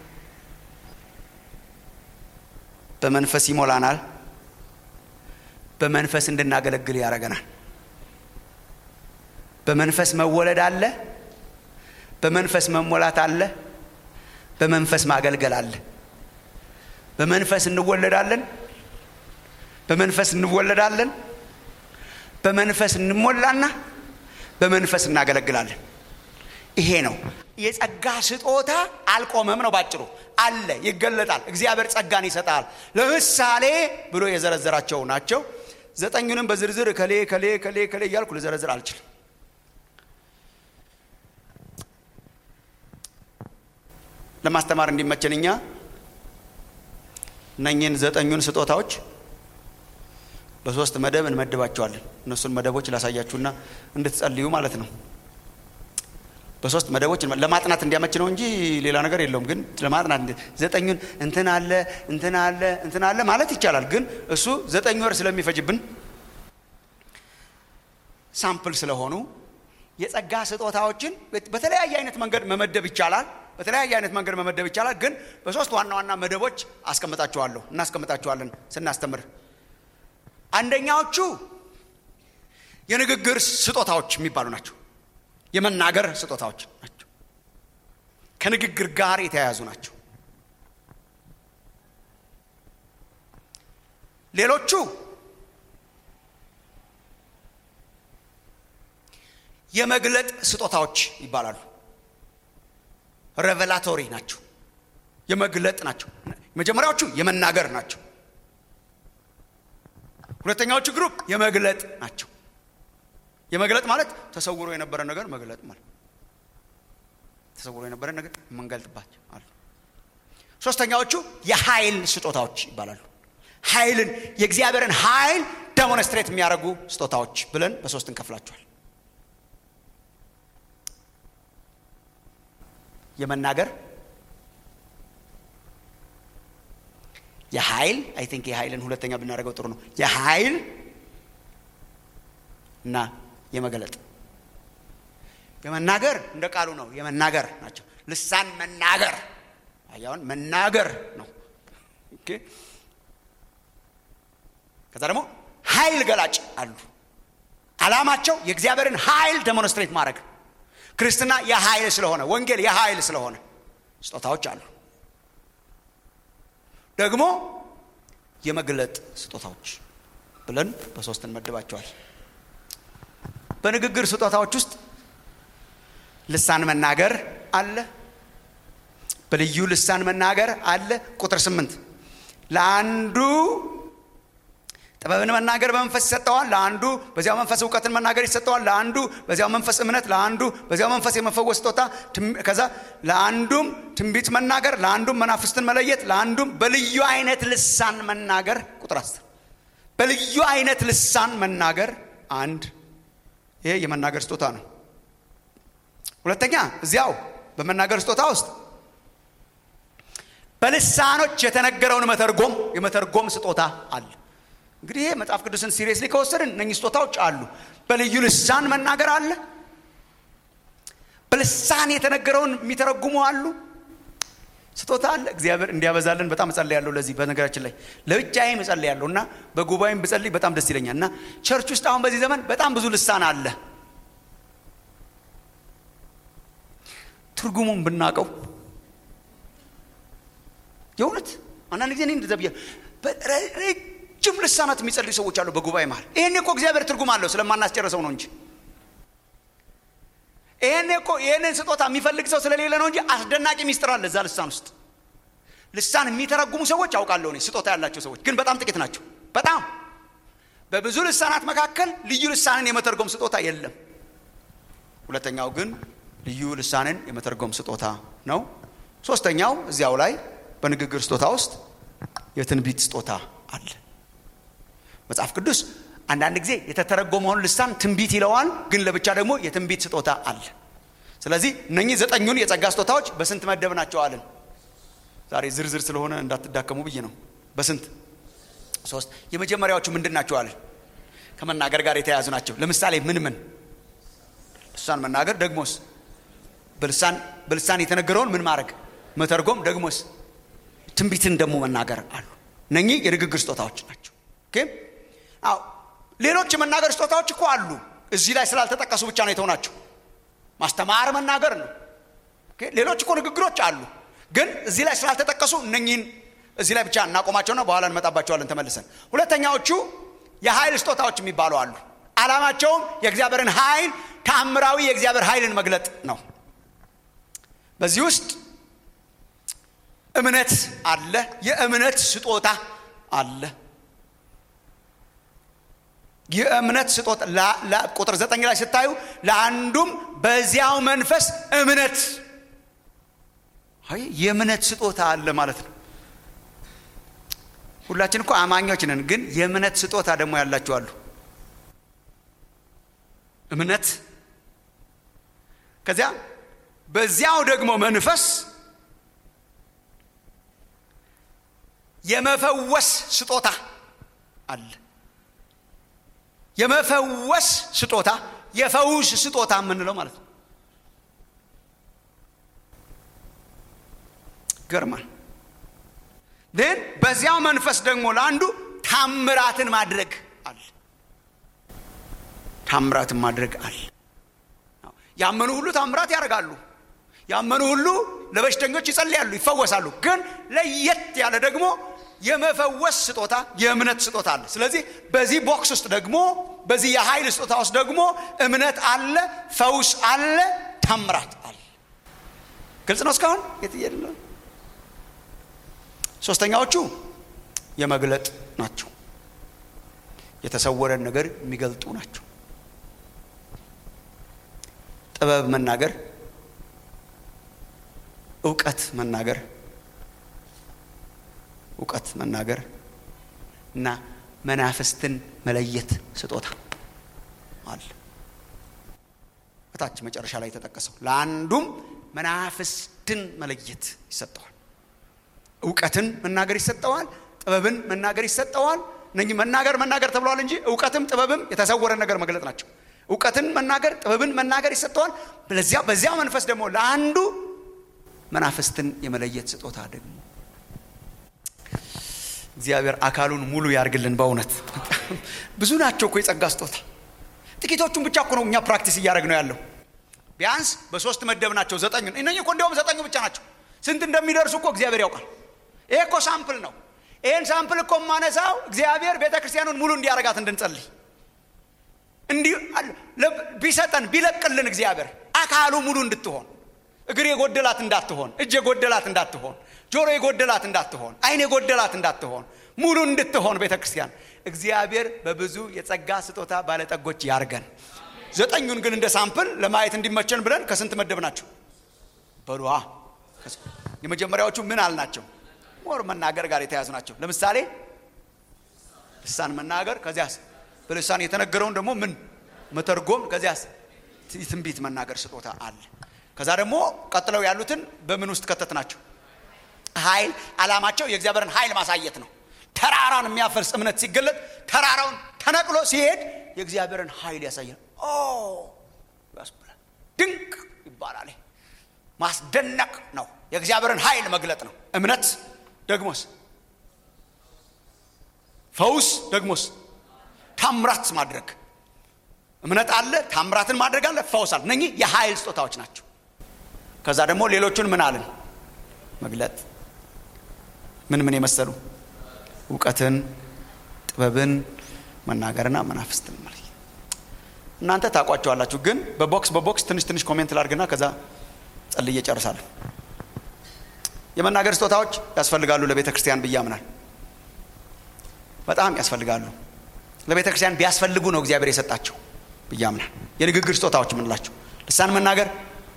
በመንፈስ ይሞላናል በመንፈስ እንድናገለግል ያደረገናል በመንፈስ መወለድ አለ በመንፈስ መሞላት አለ በመንፈስ ማገልገል አለ በመንፈስ እንወለዳለን በመንፈስ እንወለዳለን በመንፈስ እንሞላና በመንፈስ እናገለግላለን ይሄ ነው የጸጋ ስጦታ አልቆመም ነው ባጭሩ አለ ይገለጣል እግዚአብሔር ጸጋን ይሰጣል ለምሳሌ ብሎ የዘረዘራቸው ናቸው ዘጠኙንም በዝርዝር ከሌ ከሌ ከሌ ከሌ እያልኩ ልዘረዝር አልችልም ለማስተማር እንዲመቸን እኛ እነኝህን ዘጠኙን ስጦታዎች በሶስት መደብ እንመድባቸዋለን እነሱን መደቦች ላሳያችሁና እንድትጸልዩ ማለት ነው በሶስት መደቦች ለማጥናት እንዲያመች ነው እንጂ ሌላ ነገር የለውም ግን ለማጥናት ዘጠኙን እንትን አለ እንትን አለ እንትን አለ ማለት ይቻላል ግን እሱ ዘጠኝ ወር ስለሚፈጅብን ሳምፕል ስለሆኑ የጸጋ ስጦታዎችን በተለያየ አይነት መንገድ መመደብ ይቻላል በተለያየ አይነት መንገድ መመደብ ይቻላል ግን በሶስት ዋና ዋና መደቦች አስቀምጣቸዋለሁ እናስቀምጣቸዋለን ስናስተምር አንደኛዎቹ የንግግር ስጦታዎች የሚባሉ ናቸው የመናገር ስጦታዎች ናቸው ከንግግር ጋር የተያያዙ ናቸው ሌሎቹ የመግለጥ ስጦታዎች ይባላሉ ሬቨላቶሪ ናቸው የመግለጥ ናቸው መጀመሪያዎቹ የመናገር ናቸው ሁለተኛዎቹ ግሩፕ የመግለጥ ናቸው የመግለጥ ማለት ተሰውሮ የነበረ ነገር መግለጥ ማለት ተሰውሮ የነበረ ነገር የምንገልጥባቸው አሉ ሶስተኛዎቹ የኃይል ስጦታዎች ይባላሉ ኃይልን የእግዚአብሔርን ኃይል ደሞንስትሬት የሚያደርጉ ስጦታዎች ብለን በሶስት እንከፍላቸዋል የመናገር የኃይል አይ ቲንክ የኃይልን ሁለተኛ ብናደርገው ጥሩ ነው የኃይል እና የመገለጥ የመናገር እንደ ቃሉ ነው የመናገር ናቸው ልሳን መናገር አያውን መናገር ነው ከዛ ደግሞ ኃይል ገላጭ አሉ አላማቸው የእግዚአብሔርን ኃይል ደሞንስትሬት ማድረግ ክርስትና የኃይል ስለሆነ ወንጌል የኃይል ስለሆነ ስጦታዎች አሉ ደግሞ የመግለጥ ስጦታዎች ብለን በሶስት እንመድባቸዋል በንግግር ስጦታዎች ውስጥ ልሳን መናገር አለ በልዩ ልሳን መናገር አለ ቁጥር ስምንት ለአንዱ ጥበብን መናገር በመንፈስ ይሰጠዋል ለአንዱ በዚያው መንፈስ እውቀትን መናገር ይሰጠዋል ለአንዱ በዚያው መንፈስ እምነት ለአንዱ በዚያው መንፈስ የመፈወስ ስጦታ ከዛ ለአንዱም ትንቢት መናገር ለአንዱም መናፍስትን መለየት ለአንዱም በልዩ አይነት ልሳን መናገር ቁጥር አስር በልዩ አይነት ልሳን መናገር አንድ ይሄ የመናገር ስጦታ ነው ሁለተኛ እዚያው በመናገር ስጦታ ውስጥ በልሳኖች የተነገረውን መተርጎም የመተርጎም ስጦታ አለ። እንግዲህ ይሄ መጽሐፍ ቅዱስን ሲሪየስሊ ከወሰድን እነኚህ ስጦታዎች አሉ። በልዩ ልሳን መናገር አለ። በልሳን የተነገረውን የሚተረጉሙ አሉ። ስጦታ አለ። እግዚአብሔር እንዲያበዛልን በጣም እጸልያለሁ። ለዚህ በነገራችን ላይ ለብቻዬም እጸልያለሁ እና በጉባኤም ብጸልይ በጣም ደስ ይለኛል። እና ቸርች ውስጥ አሁን በዚህ ዘመን በጣም ብዙ ልሳን አለ። ትርጉሙን ብናቀው የእውነት አንዳንድ ጊዜ እኔ እንደዛ ብያለሁ። ረጅም ልሳናት የሚጸልዩ ሰዎች አሉ በጉባኤ መሀል። ይሄኔ እኮ እግዚአብሔር ትርጉም አለው ስለማናስጨርሰው ነው እንጂ ይሄኔ እኮ ይሄንን ስጦታ የሚፈልግ ሰው ስለሌለ ነው እንጂ አስደናቂ ሚስጥር አለ እዛ ልሳን ውስጥ። ልሳን የሚተረጉሙ ሰዎች አውቃለሁ እኔ ስጦታ ያላቸው ሰዎች ግን በጣም ጥቂት ናቸው። በጣም በብዙ ልሳናት መካከል ልዩ ልሳንን የመተርጎም ስጦታ የለም። ሁለተኛው ግን ልዩ ልሳንን የመተርጎም ስጦታ ነው። ሶስተኛው እዚያው ላይ በንግግር ስጦታ ውስጥ የትንቢት ስጦታ አለ። መጽሐፍ ቅዱስ አንዳንድ ጊዜ የተተረጎመውን ልሳን ትንቢት ይለዋል፣ ግን ለብቻ ደግሞ የትንቢት ስጦታ አለ። ስለዚህ እነኚህ ዘጠኙን የጸጋ ስጦታዎች በስንት መደብ ናቸው አለን? ዛሬ ዝርዝር ስለሆነ እንዳትዳከሙ ብዬ ነው። በስንት ሶስት። የመጀመሪያዎቹ ምንድን ናቸው አለን? ከመናገር ጋር የተያያዙ ናቸው። ለምሳሌ ምን ምን? ልሳን መናገር፣ ደግሞስ በልሳን በልሳን የተነገረውን ምን ማድረግ መተርጎም፣ ደግሞስ ትንቢትን ደግሞ መናገር አሉ። እነኚህ የንግግር ስጦታዎች ናቸው። ኦኬ አዎ ሌሎች የመናገር ስጦታዎች እኮ አሉ። እዚህ ላይ ስላልተጠቀሱ ብቻ ነው የተውናቸው። ማስተማር መናገር ነው። ሌሎች እኮ ንግግሮች አሉ፣ ግን እዚህ ላይ ስላልተጠቀሱ እነኚህን እዚህ ላይ ብቻ እናቆማቸውና በኋላ እንመጣባቸዋለን ተመልሰን። ሁለተኛዎቹ የኃይል ስጦታዎች የሚባሉ አሉ። ዓላማቸውም የእግዚአብሔርን ኃይል ተአምራዊ የእግዚአብሔር ኃይልን መግለጥ ነው። በዚህ ውስጥ እምነት አለ። የእምነት ስጦታ አለ። የእምነት ስጦታ ቁጥር ዘጠኝ ላይ ስታዩ ለአንዱም በዚያው መንፈስ እምነት የእምነት ስጦታ አለ ማለት ነው። ሁላችን እኮ አማኞች ነን፣ ግን የእምነት ስጦታ ደግሞ ያላችሁ አሉ። እምነት ከዚያ በዚያው ደግሞ መንፈስ የመፈወስ ስጦታ አለ። የመፈወስ ስጦታ የፈውስ ስጦታ የምንለው ማለት ነው። ገርማል። ግን በዚያው መንፈስ ደግሞ ለአንዱ ታምራትን ማድረግ አለ። ታምራትን ማድረግ አለ። ያመኑ ሁሉ ታምራት ያደርጋሉ። ያመኑ ሁሉ ለበሽተኞች ይጸልያሉ፣ ይፈወሳሉ። ግን ለየት ያለ ደግሞ የመፈወስ ስጦታ የእምነት ስጦታ አለ። ስለዚህ በዚህ ቦክስ ውስጥ ደግሞ በዚህ የኃይል ስጦታ ውስጥ ደግሞ እምነት አለ፣ ፈውስ አለ፣ ታምራት አለ። ግልጽ ነው እስካሁን የትየለ ሶስተኛዎቹ የመግለጥ ናቸው። የተሰወረን ነገር የሚገልጡ ናቸው። ጥበብ መናገር፣ እውቀት መናገር እውቀት መናገር እና መናፍስትን መለየት ስጦታ አለ። በታች መጨረሻ ላይ የተጠቀሰው ለአንዱም መናፍስትን መለየት ይሰጠዋል። እውቀትን መናገር ይሰጠዋል። ጥበብን መናገር ይሰጠዋል። እነኚህ መናገር መናገር ተብለዋል እንጂ እውቀትም ጥበብም የተሰወረ ነገር መግለጥ ናቸው። እውቀትን መናገር ጥበብን መናገር ይሰጠዋል። በዚያ በዚያ መንፈስ ደግሞ ለአንዱ መናፍስትን የመለየት ስጦታ ደግሞ እግዚአብሔር አካሉን ሙሉ ያርግልን። በእውነት ብዙ ናቸው እኮ የጸጋ ስጦታ። ጥቂቶቹን ብቻ እኮ ነው እኛ ፕራክቲስ እያደረግ ነው ያለው። ቢያንስ በሶስት መደብ ናቸው ዘጠኙ። እነኚህ እኮ እንዲያውም ዘጠኙ ብቻ ናቸው። ስንት እንደሚደርሱ እኮ እግዚአብሔር ያውቃል። ይሄ እኮ ሳምፕል ነው። ይህን ሳምፕል እኮ የማነሳው እግዚአብሔር ቤተ ክርስቲያኑን ሙሉ እንዲያረጋት እንድንጸልይ እንዲህ ቢሰጠን ቢለቅልን እግዚአብሔር አካሉ ሙሉ እንድትሆን እግር የጎደላት እንዳትሆን፣ እጅ የጎደላት እንዳትሆን፣ ጆሮ የጎደላት እንዳትሆን፣ ዓይን የጎደላት እንዳትሆን፣ ሙሉ እንድትሆን ቤተ ክርስቲያን እግዚአብሔር በብዙ የጸጋ ስጦታ ባለጠጎች ያርገን። ዘጠኙን ግን እንደ ሳምፕል ለማየት እንዲመቸን ብለን ከስንት መደብ ናቸው በሉዋ። የመጀመሪያዎቹ ምን አልናቸው? ሞር መናገር ጋር የተያዙ ናቸው። ለምሳሌ ልሳን መናገር፣ ከዚያስ በልሳን የተነገረውን ደግሞ ምን መተርጎም፣ ከዚያስ ትንቢት መናገር ስጦታ አለ። ከዛ ደግሞ ቀጥለው ያሉትን በምን ውስጥ ከተት ናቸው? ኃይል አላማቸው የእግዚአብሔርን ኃይል ማሳየት ነው። ተራራን የሚያፈልስ እምነት ሲገለጥ ተራራውን ተነቅሎ ሲሄድ የእግዚአብሔርን ኃይል ያሳያል። ኦ ያስብላል። ድንቅ ይባላል። ማስደነቅ ነው። የእግዚአብሔርን ኃይል መግለጥ ነው። እምነት ደግሞስ ፈውስ ደግሞስ ታምራት ማድረግ እምነት አለ፣ ታምራትን ማድረግ አለ፣ ፈውስ አለ። እነኚህ የኃይል ስጦታዎች ናቸው። ከዛ ደግሞ ሌሎቹን ምን አለን መግለጥ ምን ምን የመሰሉ እውቀትን፣ ጥበብን፣ መናገርና መናፍስትን ማለት እናንተ ታውቋቸዋላችሁ። ግን በቦክስ በቦክስ ትንሽ ትንሽ ኮሜንት ላድርግና ከዛ ጸልዬ ጨርሳለሁ። የመናገር ስጦታዎች ያስፈልጋሉ ለቤተ ክርስቲያን ብዬ አምናል። በጣም ያስፈልጋሉ። ለቤተ ክርስቲያን ቢያስፈልጉ ነው እግዚአብሔር የሰጣቸው ብዬ አምናል። የንግግር ስጦታዎች የምንላቸው ልሳን መናገር፣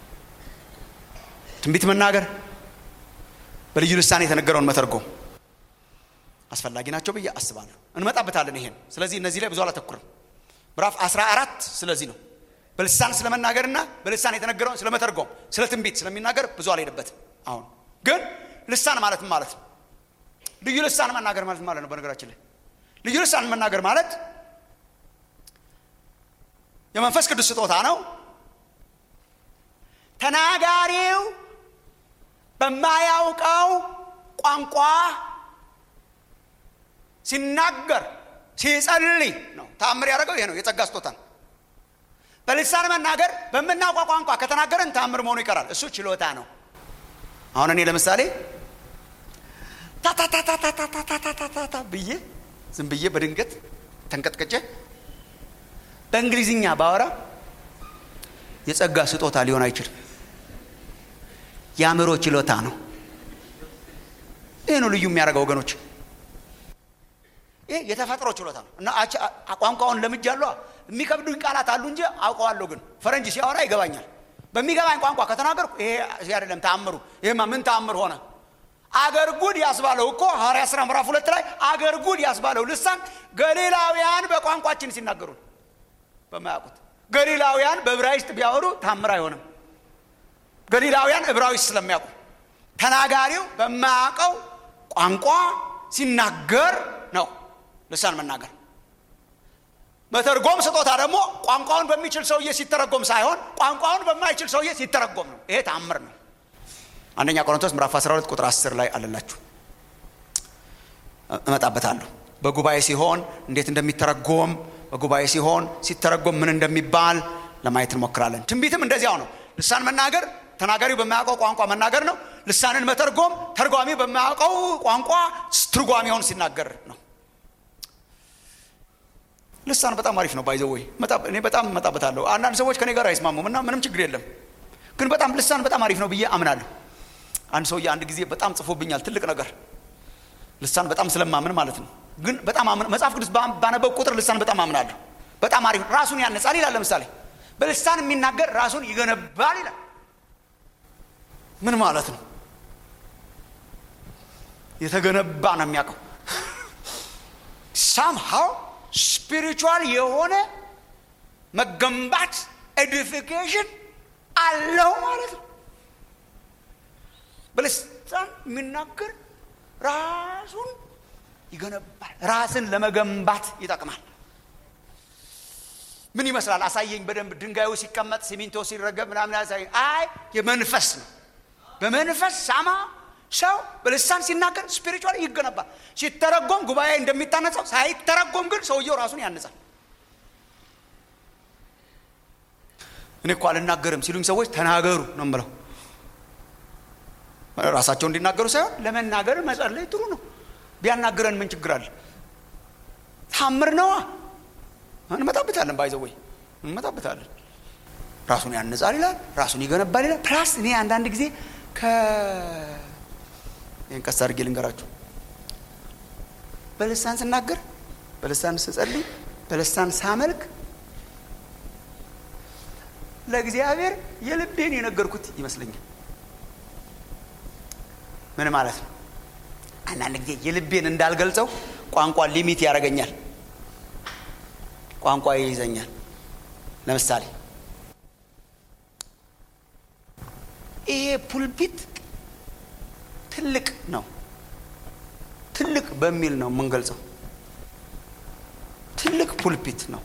ትንቢት መናገር፣ በልዩ ልሳን የተነገረውን መተርጎም አስፈላጊ ናቸው ብዬ አስባለሁ። እንመጣበታለን ይሄን። ስለዚህ እነዚህ ላይ ብዙ አላተኩርም። ምዕራፍ 14 ስለዚህ ነው። በልሳን ስለመናገርና በልሳን የተነገረውን ስለመተርጎም፣ ስለ ትንቢት ስለሚናገር ብዙ አልሄድበትም። አሁን ግን ልሳን ማለት ምን ማለት ነው? ልዩ ልሳን መናገር ማለት ማለት ነው። በነገራችን ላይ ልዩ ልሳን መናገር ማለት የመንፈስ ቅዱስ ስጦታ ነው። ተናጋሪው በማያውቀው ቋንቋ ሲናገር ሲጸልይ ነው። ተአምር ያደረገው ይሄ ነው። የጸጋ ስጦታ ነው። በልሳን መናገር በምናውቀው ቋንቋ ከተናገረን ተአምር መሆኑ ይቀራል። እሱ ችሎታ ነው። አሁን እኔ ለምሳሌ ታታታታታታታታታ ብዬ ዝም ብዬ በድንገት ተንቀጥቀጨ በእንግሊዝኛ ባወራ የጸጋ ስጦታ ሊሆን አይችልም። የአእምሮ ችሎታ ነው። ይህ ነው ልዩ የሚያደርገው ወገኖች። ይህ የተፈጥሮ ችሎታ ነው እና ቋንቋውን ለምጃለሁ። የሚከብዱኝ ቃላት አሉ እንጂ አውቀዋለሁ። ግን ፈረንጅ ሲያወራ ይገባኛል። በሚገባኝ ቋንቋ ከተናገርኩ ይሄ አይደለም ተአምሩ። ይሄማ ምን ተአምር ሆነ? አገር ጉድ ያስባለው እኮ ሐዋርያ ሥራ ምዕራፍ ሁለት ላይ አገር ጉድ ያስባለው ልሳን ገሊላውያን በቋንቋችን ሲናገሩ በማያውቁት ገሊላውያን በዕብራይስጥ ቢያወሩ ታምር አይሆንም። ገሊላውያን ዕብራይስጥ ስለሚያውቁ ተናጋሪው በማያውቀው ቋንቋ ሲናገር ነው ልሳን መናገር። መተርጎም ስጦታ ደግሞ ቋንቋውን በሚችል ሰውዬ ሲተረጎም ሳይሆን ቋንቋውን በማይችል ሰውዬ ሲተረጎም ነው። ይሄ ታምር ነው። አንደኛ ቆሮንቶስ ምዕራፍ 12 ቁጥር 10 ላይ አለላችሁ። እመጣበታለሁ። በጉባኤ ሲሆን እንዴት እንደሚተረጎም በጉባኤ ሲሆን ሲተረጎም ምን እንደሚባል ለማየት እንሞክራለን። ትንቢትም እንደዚያው ነው። ልሳን መናገር ተናጋሪው በማያውቀው ቋንቋ መናገር ነው። ልሳንን መተርጎም ተርጓሚ በማያውቀው ቋንቋ ትርጓሚውን ሲናገር ነው። ልሳን በጣም አሪፍ ነው። ባይዘ ወይ እኔ በጣም እመጣበታለሁ። አንዳንድ ሰዎች ከኔ ጋር አይስማሙም እና ምንም ችግር የለም። ግን በጣም ልሳን በጣም አሪፍ ነው ብዬ አምናለሁ። አንድ ሰውዬ አንድ ጊዜ በጣም ጽፎብኛል ትልቅ ነገር ልሳን በጣም ስለማምን ማለት ነው። ግን በጣም መጽሐፍ ቅዱስ ባነበብ ቁጥር ልሳን በጣም አምናለሁ። በጣም አሪፍ ራሱን ያነጻል ይላል። ለምሳሌ በልሳን የሚናገር ራሱን ይገነባል ይላል። ምን ማለት ነው? የተገነባ ነው የሚያውቀው ሳምሃው ስፒሪቹዋል የሆነ መገንባት ኤዲፊኬሽን አለው ማለት ነው። በልሳን የሚናገር ራሱን ይገነባል። ራስን ለመገንባት ይጠቅማል። ምን ይመስላል? አሳየኝ በደንብ ድንጋዩ ሲቀመጥ ሲሚንቶ ሲረገብ ምናምን አሳየኝ። አይ የመንፈስ ነው። በመንፈስ ሳማ ሰው በልሳን ሲናገር ስፒሪቹዋል ይገነባል። ሲተረጎም ጉባኤ እንደሚታነጸው ሳይተረጎም ግን ሰውየው ራሱን ያንጻል። እኔ እኮ አልናገርም ሲሉኝ ሰዎች ተናገሩ ነው የምለው። ራሳቸው እንዲናገሩ ሳይሆን ለመናገር መጸለይ ጥሩ ነው። ቢያናግረን ምን ችግር አለ? ታምር ነዋ። እንመጣበታለን። ባይዘወይ እንመጣበታለን። ራሱን ያንጻል ይላል፣ ራሱን ይገነባል ይላል። ፕላስ እኔ አንዳንድ ጊዜ ከ ይህን ቀስ አድርጌ ልንገራችሁ። በልሳን ስናገር፣ በልሳን ስጸልይ፣ በልሳን ሳመልክ ለእግዚአብሔር የልቤን የነገርኩት ይመስለኛል። ምን ማለት ነው? አንዳንድ ጊዜ የልቤን እንዳልገልጸው ቋንቋ ሊሚት ያደርገኛል፣ ቋንቋ ይይዘኛል። ለምሳሌ ይሄ ፑልፒት ትልቅ ነው። ትልቅ በሚል ነው የምንገልጸው። ትልቅ ፑልፒት ነው።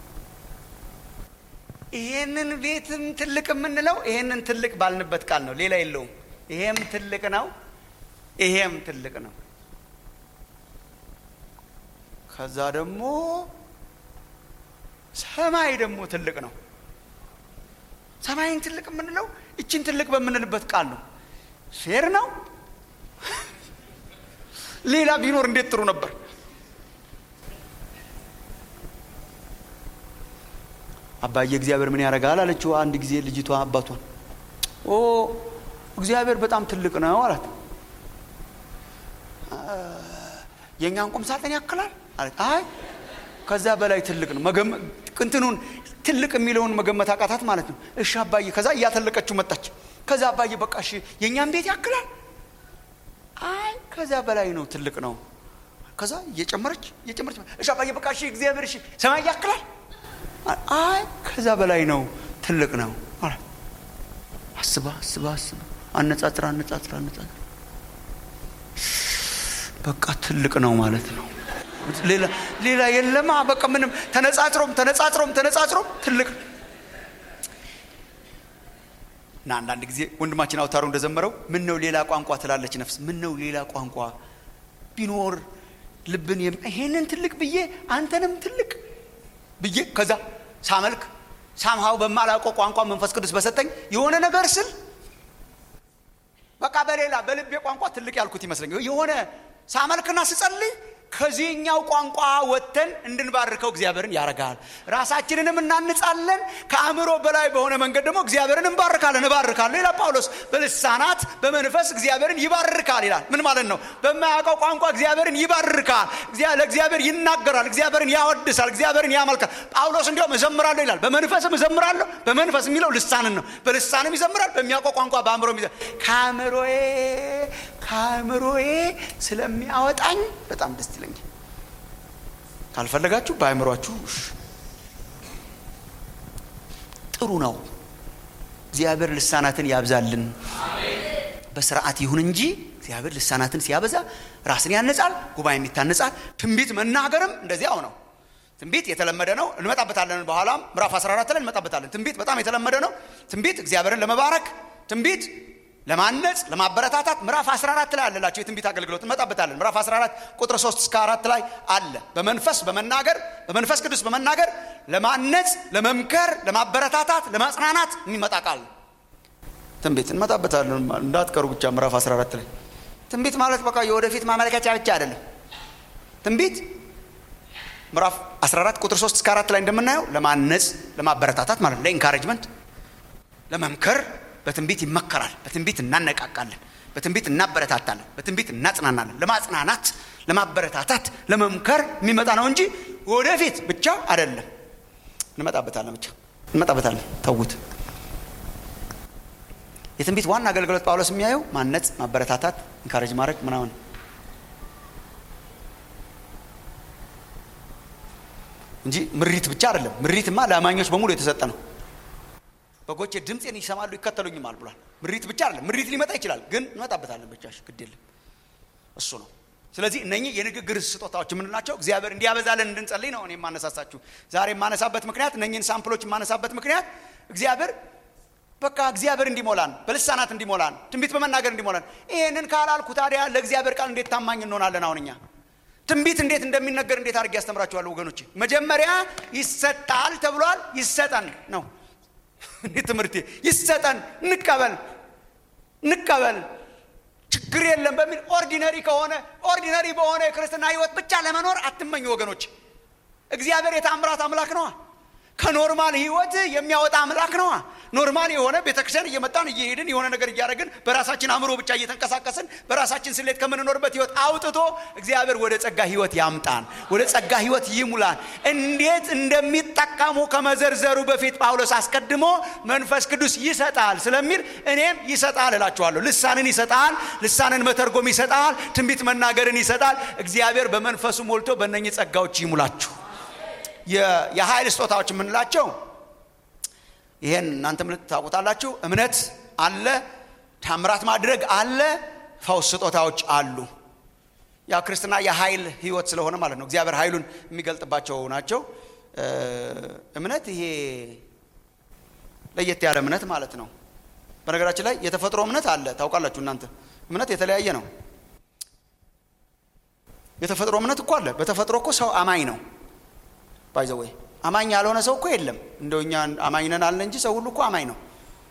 ይሄንን ቤትም ትልቅ የምንለው ይሄንን ትልቅ ባልንበት ቃል ነው። ሌላ የለውም። ይሄም ትልቅ ነው፣ ይሄም ትልቅ ነው። ከዛ ደግሞ ሰማይ ደግሞ ትልቅ ነው። ሰማይን ትልቅ የምንለው እችን ትልቅ በምንልበት ቃል ነው። ፌር ነው። ሌላ ቢኖር እንዴት ጥሩ ነበር። አባዬ እግዚአብሔር ምን ያደርጋል አለችው አንድ ጊዜ ልጅቷ አባቷን። ኦ እግዚአብሔር በጣም ትልቅ ነው አላት። የእኛን ቁም ሳጥን ያክላል አለች። አይ ከዛ በላይ ትልቅ ነው። እንትኑን ትልቅ የሚለውን መገመት አቃታት ማለት ነው። እሺ አባዬ። ከዛ እያተለቀችው መጣች። ከዛ አባዬ በቃ እሺ የእኛን ቤት ያክላል? አይ ከዛ በላይ ነው ትልቅ ነው። ከዛ እየጨመረች እየጨመረች እሺ አባዬ በቃ እሺ እግዚአብሔር እሺ ሰማይ ያክላል? አይ ከዛ በላይ ነው ትልቅ ነው አላት። አስባ አስባ አስባ አነጻጽራ አነጻጽራ አነጻጽራ በቃ ትልቅ ነው ማለት ነው። ሌላ ሌላ የለማ። በቃ ምንም ተነጻጽሮም ተነጻጽሮም ተነጻጽሮም ትልቅ እና አንዳንድ ጊዜ ወንድማችን አውታሩ እንደዘመረው ምን ነው ሌላ ቋንቋ ትላለች ነፍስ። ምን ነው ሌላ ቋንቋ ቢኖር ልብን ይሄንን ትልቅ ብዬ አንተንም ትልቅ ብዬ ከዛ ሳመልክ ሳምሃው በማላውቀው ቋንቋ መንፈስ ቅዱስ በሰጠኝ የሆነ ነገር ስል በቃ በሌላ በልቤ ቋንቋ ትልቅ ያልኩት ይመስለኝ የሆነ ሳመልክና ስጸልይ ከዚህኛው ቋንቋ ወጥተን እንድንባርከው እግዚአብሔርን ያደርጋል። ራሳችንንም እናንጻለን። ከአእምሮ በላይ በሆነ መንገድ ደግሞ እግዚአብሔርን እንባርካለን። እባርካለሁ ይላል ጳውሎስ። በልሳናት በመንፈስ እግዚአብሔርን ይባርካል ይላል። ምን ማለት ነው? በማያውቀው ቋንቋ እግዚአብሔርን ይባርካል። ለእግዚአብሔር ይናገራል። እግዚአብሔርን ያወድሳል። እግዚአብሔርን ያመልካል። ጳውሎስ እንዲያውም እዘምራለሁ ይላል። በመንፈስም እዘምራለሁ። በመንፈስ የሚለው ልሳንን ነው። በልሳንም ይዘምራል። በሚያውቀው ቋንቋ በአእምሮ ከአእምሮዬ ከአእምሮዬ ስለሚያወጣኝ በጣም ደስ ይለኛል። ካልፈለጋችሁ በአእምሯችሁ ጥሩ ነው። እግዚአብሔር ልሳናትን ያብዛልን። በስርዓት ይሁን እንጂ እግዚአብሔር ልሳናትን ሲያበዛ ራስን ያነጻል፣ ጉባኤም ይታነጻል። ትንቢት መናገርም እንደዚያው ነው። ትንቢት የተለመደ ነው። እንመጣበታለን። በኋላም ምዕራፍ 14 ላይ እንመጣበታለን። ትንቢት በጣም የተለመደ ነው። ትንቢት እግዚአብሔርን ለመባረክ ትንቢት ለማነጽ ለማበረታታት ምዕራፍ 14 ላይ አለላቸው የትንቢት አገልግሎት እንመጣበታለን። ምዕራፍ 14 ቁጥር 3 እስከ 4 ላይ አለ። በመንፈስ በመናገር በመንፈስ ቅዱስ በመናገር ለማነጽ፣ ለመምከር፣ ለማበረታታት፣ ለማጽናናት የሚመጣ ቃል ነው ትንቢት። እንመጣበታለን እንዳትቀሩ ብቻ ምዕራፍ 14 ላይ ትንቢት ማለት በቃ የወደፊት ማመልከቻ ብቻ አይደለም። ትንቢት ምዕራፍ 14 ቁጥር 3 እስከ 4 ላይ እንደምናየው ለማነጽ፣ ለማበረታታት ማለት ለኢንካሬጅመንት፣ ለመምከር በትንቢት ይመከራል። በትንቢት እናነቃቃለን። በትንቢት እናበረታታለን። በትንቢት እናጽናናለን። ለማጽናናት፣ ለማበረታታት፣ ለመምከር የሚመጣ ነው እንጂ ወደፊት ብቻ አይደለም። እንመጣበታለን ብቻ እንመጣበታለን። ተዉት። የትንቢት ዋና አገልግሎት ጳውሎስ የሚያየው ማነጽ፣ ማበረታታት፣ ኢንካሬጅ ማድረግ ምናምን እንጂ ምሪት ብቻ አይደለም። ምሪትማ ለአማኞች በሙሉ የተሰጠ ነው። በጎቼ ድምፄን ይሰማሉ ይከተሉኝማል ብሏል። ምሪት ብቻ አይደለም። ምሪት ሊመጣ ይችላል፣ ግን እንመጣበታለን። ብቻ ግድ የለም እሱ ነው። ስለዚህ እነኚህ የንግግር ስጦታዎች የምንላቸው እግዚአብሔር እንዲያበዛለን እንድንጸልይ ነው። እኔ የማነሳሳችሁ ዛሬ የማነሳበት ምክንያት እነኚህን ሳምፕሎች የማነሳበት ምክንያት እግዚአብሔር በቃ እግዚአብሔር እንዲሞላን በልሳናት እንዲሞላን ትንቢት በመናገር እንዲሞላን። ይህንን ካላልኩ ታዲያ ለእግዚአብሔር ቃል እንዴት ታማኝ እንሆናለን? አሁን እኛ ትንቢት እንዴት እንደሚነገር እንዴት አድርጌ ያስተምራችኋለሁ ወገኖቼ? መጀመሪያ ይሰጣል ተብሏል። ይሰጠን ነው እኔ ትምህርቴ ይሰጠን፣ እንቀበል እንቀበል፣ ችግር የለም በሚል ኦርዲነሪ ከሆነ ኦርዲነሪ በሆነ የክርስትና ሕይወት ብቻ ለመኖር አትመኙ ወገኖች። እግዚአብሔር የታምራት አምላክ ነዋ። ከኖርማል ሕይወት የሚያወጣ አምላክ ነዋ። ኖርማል የሆነ ቤተክርስቲያን እየመጣን እየሄድን የሆነ ነገር እያደረግን በራሳችን አእምሮ ብቻ እየተንቀሳቀስን በራሳችን ስሌት ከምንኖርበት ሕይወት አውጥቶ እግዚአብሔር ወደ ጸጋ ሕይወት ያምጣን፣ ወደ ጸጋ ሕይወት ይሙላን። እንዴት እንደሚጠቀሙ ከመዘርዘሩ በፊት ጳውሎስ አስቀድሞ መንፈስ ቅዱስ ይሰጣል ስለሚል እኔም ይሰጣል እላችኋለሁ። ልሳንን ይሰጣል፣ ልሳንን መተርጎም ይሰጣል፣ ትንቢት መናገርን ይሰጣል። እግዚአብሔር በመንፈሱ ሞልቶ በእነኚህ ጸጋዎች ይሙላችሁ። የኃይል ስጦታዎች የምንላቸው ይሄን እናንተም ታውቁታላችሁ። እምነት አለ፣ ታምራት ማድረግ አለ ፈውስ ስጦታዎች አሉ ያው ክርስትና የኃይል ህይወት ስለሆነ ማለት ነው እግዚአብሔር ኃይሉን የሚገልጥባቸው ናቸው እምነት ይሄ ለየት ያለ እምነት ማለት ነው በነገራችን ላይ የተፈጥሮ እምነት አለ ታውቃላችሁ እናንተ እምነት የተለያየ ነው የተፈጥሮ እምነት እኮ አለ በተፈጥሮ እኮ ሰው አማኝ ነው ባይዘወይ አማኝ ያልሆነ ሰው እኮ የለም እንደው እኛ አማኝ ነን አለ እንጂ ሰው ሁሉ እኮ አማኝ ነው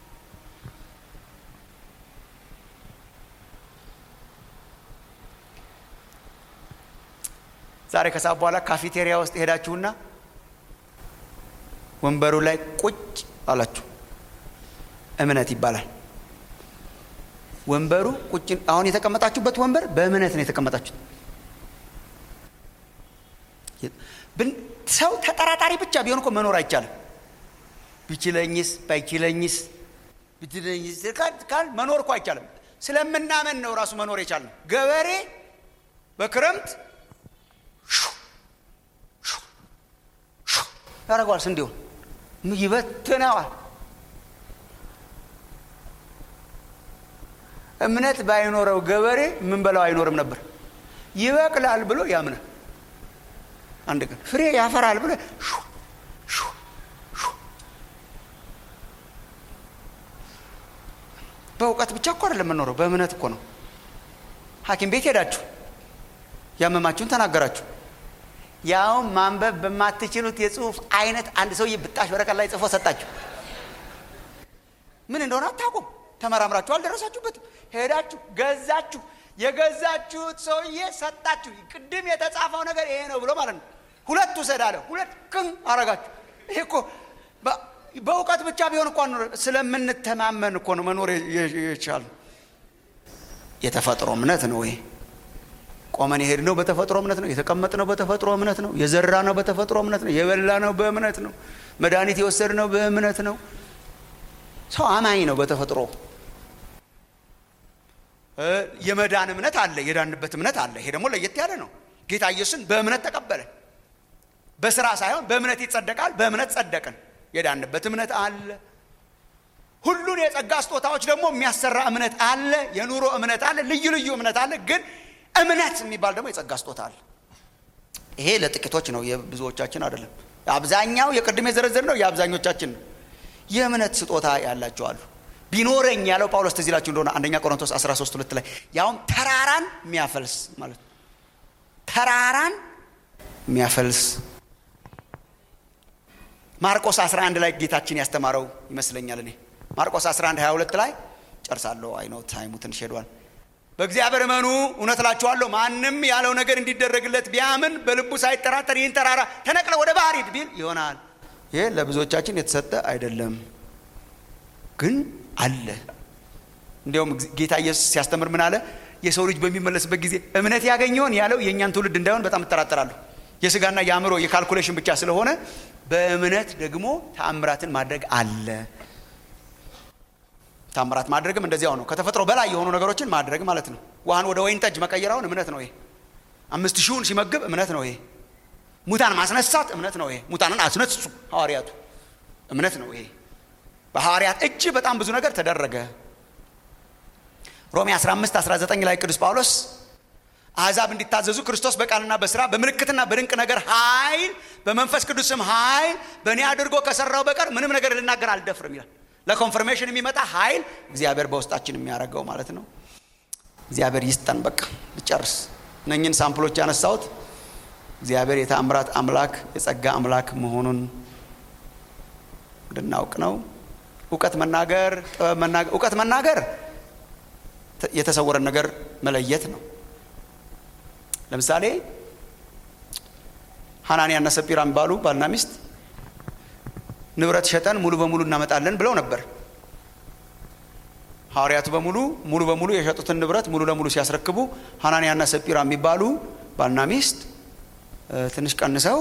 ዛሬ ከሰዓት በኋላ ካፌቴሪያ ውስጥ ሄዳችሁና ወንበሩ ላይ ቁጭ አላችሁ እምነት ይባላል ወንበሩ ቁጭ አሁን የተቀመጣችሁበት ወንበር በእምነት ነው የተቀመጣችሁት ሰው ተጠራጣሪ ብቻ ቢሆን እኮ መኖር አይቻልም ቢችለኝስ ባይችለኝስ ብትለኝስ ካል መኖር እኮ አይቻልም ስለምናመን ነው ራሱ መኖር የቻልነው ገበሬ በክረምት ያደርገዋል ስንዴውን ይበትነዋል እምነት ባይኖረው ገበሬ የምንበላው አይኖርም ነበር ይበቅላል ብሎ ያምናል አንድ ቀን ፍሬ ያፈራል ብሎ በእውቀት ብቻ እኮ አይደለም የምኖረው በእምነት እኮ ነው ሀኪም ቤት ሄዳችሁ ያመማችሁን ተናገራችሁ ያውም ማንበብ በማትችሉት የጽሁፍ አይነት አንድ ሰውዬ ብጣሽ ወረቀት ላይ ጽፎ ሰጣችሁ ምን እንደሆነ አታውቁም ተመራምራችሁ አልደረሳችሁበትም ሄዳችሁ ገዛችሁ የገዛችሁት ሰውዬ ሰጣችሁ ቅድም የተጻፈው ነገር ይሄ ነው ብሎ ማለት ነው ሁለት ውሰድ አለ ሁለት ቅን አረጋችሁ ይሄ እኮ በእውቀት ብቻ ቢሆን እኳ ስለምንተማመን እኮ ነው መኖር የቻሉ የተፈጥሮ እምነት ነው ይሄ ቆመን የሄድ ነው በተፈጥሮ እምነት ነው የተቀመጥ ነው በተፈጥሮ እምነት ነው የዘራ ነው በተፈጥሮ እምነት ነው የበላ ነው በእምነት ነው መድኃኒት የወሰድ ነው በእምነት ነው ሰው አማኝ ነው በተፈጥሮ የመዳን እምነት አለ የዳንበት እምነት አለ ይሄ ደግሞ ለየት ያለ ነው ጌታ ኢየሱስን በእምነት ተቀበለ በስራ ሳይሆን በእምነት ይጸደቃል በእምነት ጸደቅን የዳንበት እምነት አለ ሁሉን የጸጋ ስጦታዎች ደግሞ የሚያሰራ እምነት አለ የኑሮ እምነት አለ ልዩ ልዩ እምነት አለ ግን እምነት የሚባል ደግሞ የጸጋ ስጦታ አለ ይሄ ለጥቂቶች ነው የብዙዎቻችን አይደለም አብዛኛው የቅድም የዘረዘር ነው የአብዛኞቻችን ነው የእምነት ስጦታ ያላቸው አሉ ቢኖረኝ ያለው ጳውሎስ ትዝ ይላችሁ እንደሆነ አንደኛ ቆሮንቶስ 13 ሁለት ላይ ያውም ተራራን የሚያፈልስ ማለት ተራራን የሚያፈልስ ማርቆስ 11 ላይ ጌታችን ያስተማረው ይመስለኛል እኔ ማርቆስ 11 22 ላይ ጨርሳለሁ አይኖ ታይሙ ትንሽ ሄዷል በእግዚአብሔር እመኑ እውነት እላችኋለሁ ማንም ያለው ነገር እንዲደረግለት ቢያምን በልቡ ሳይጠራጠር ይህን ተራራ ተነቅለ ወደ ባህር ሂድ ቢል ይሆናል ይሄ ለብዙዎቻችን የተሰጠ አይደለም ግን አለ እንዲያውም ጌታ ኢየሱስ ሲያስተምር ምን አለ የሰው ልጅ በሚመለስበት ጊዜ እምነት ያገኘውን ያለው የእኛን ትውልድ እንዳይሆን በጣም እጠራጠራለሁ የስጋና የአእምሮ የካልኩሌሽን ብቻ ስለሆነ በእምነት ደግሞ ተአምራትን ማድረግ አለ ታምራት ማድረግም እንደዚያው ነው ከተፈጥሮ በላይ የሆኑ ነገሮችን ማድረግ ማለት ነው ውሃን ወደ ወይን ጠጅ መቀየራውን እምነት ነው ይሄ አምስት ሺውን ሲመግብ እምነት ነው ይሄ ሙታን ማስነሳት እምነት ነው ይሄ ሙታንን አስነሱ ሐዋርያቱ እምነት ነው ይሄ በሐዋርያት እጅ በጣም ብዙ ነገር ተደረገ ሮሜ 15 19 ላይ ቅዱስ ጳውሎስ አሕዛብ እንዲታዘዙ ክርስቶስ በቃልና በስራ በምልክትና በድንቅ ነገር ኃይል በመንፈስ ቅዱስም ኃይል በእኔ አድርጎ ከሰራው በቀር ምንም ነገር ልናገር አልደፍርም ይላል ለኮንፈርሜሽን የሚመጣ ኃይል እግዚአብሔር በውስጣችን የሚያደርገው ማለት ነው እግዚአብሔር ይስጠን በቃ ልጨርስ እነኝን ሳምፕሎች ያነሳሁት እግዚአብሔር የተአምራት አምላክ የጸጋ አምላክ መሆኑን እንድናውቅ ነው እውቀት መናገር ጥበብ መናገር እውቀት መናገር የተሰወረን ነገር መለየት ነው ለምሳሌ ሐናንያና ሰጲራ የሚባሉ ባልና ሚስት ንብረት ሸጠን ሙሉ በሙሉ እናመጣለን ብለው ነበር ሐዋርያቱ በሙሉ ሙሉ በሙሉ የሸጡትን ንብረት ሙሉ ለሙሉ ሲያስረክቡ ሐናንያና ሰጲራ የሚባሉ ባልና ሚስት ትንሽ ቀንሰው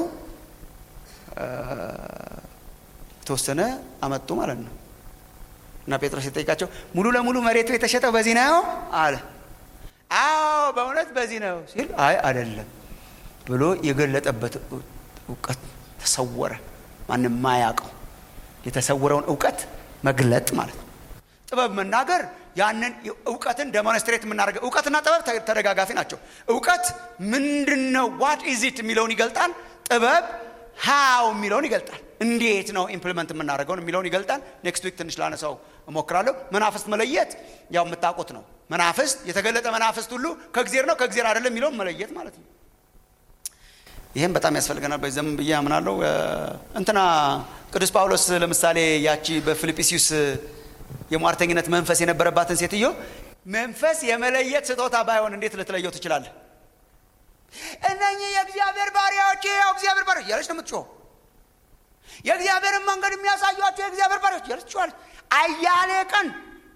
የተወሰነ አመጡ ማለት ነው እና ጴጥሮስ የጠይቃቸው ሙሉ ለሙሉ መሬቱ የተሸጠው በዚህ ነው አለ አዎ በእውነት በዚህ ነው ሲል አይ አይደለም ብሎ የገለጠበት እውቀት ተሰወረ ማንም ማያውቀው የተሰወረውን እውቀት መግለጥ ማለት ነው ጥበብ መናገር ያንን እውቀትን ደሞንስትሬት የምናደርገው እውቀትና ጥበብ ተደጋጋፊ ናቸው እውቀት ምንድን ነው ዋት ኢዚት የሚለውን ይገልጣል ጥበብ ሃው የሚለውን ይገልጣል እንዴት ነው ኢምፕሊመንት የምናደርገውን የሚለውን ይገልጣል ኔክስት ዊክ ትንሽ ላነሳው እሞክራለሁ መናፍስት መለየት ያው የምታውቁት ነው መናፍስት የተገለጠ መናፍስት ሁሉ ከእግዜር ነው ከእግዜር አይደለም የሚለውን መለየት ማለት ነው ይህም በጣም ያስፈልገናል በዘም ብዬ አምናለሁ እንትና ቅዱስ ጳውሎስ ለምሳሌ ያቺ በፊልጵስዩስ የሟርተኝነት መንፈስ የነበረባትን ሴትዮ መንፈስ የመለየት ስጦታ ባይሆን እንዴት ልትለየው ትችላለህ እነኚህ የእግዚአብሔር ባሪያዎች ያው እግዚአብሔር ባሪያዎች እያለች ነው የምትጮኸው የእግዚአብሔርን መንገድ የሚያሳዩቸው የእግዚአብሔር ባሪያዎች እያለች ትጮኻለች አያሌ ቀን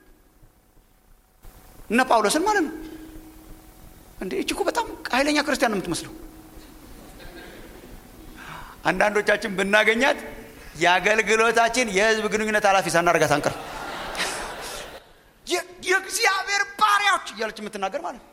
እነ ጳውሎስን ማለት ነው እንዴ እች እኮ በጣም ኃይለኛ ክርስቲያን ነው የምትመስለው አንዳንዶቻችን ብናገኛት የአገልግሎታችን የህዝብ ግንኙነት ኃላፊ ሳናደርጋት አንቀር የእግዚአብሔር ባሪያዎች እያለች የምትናገር ማለት ነው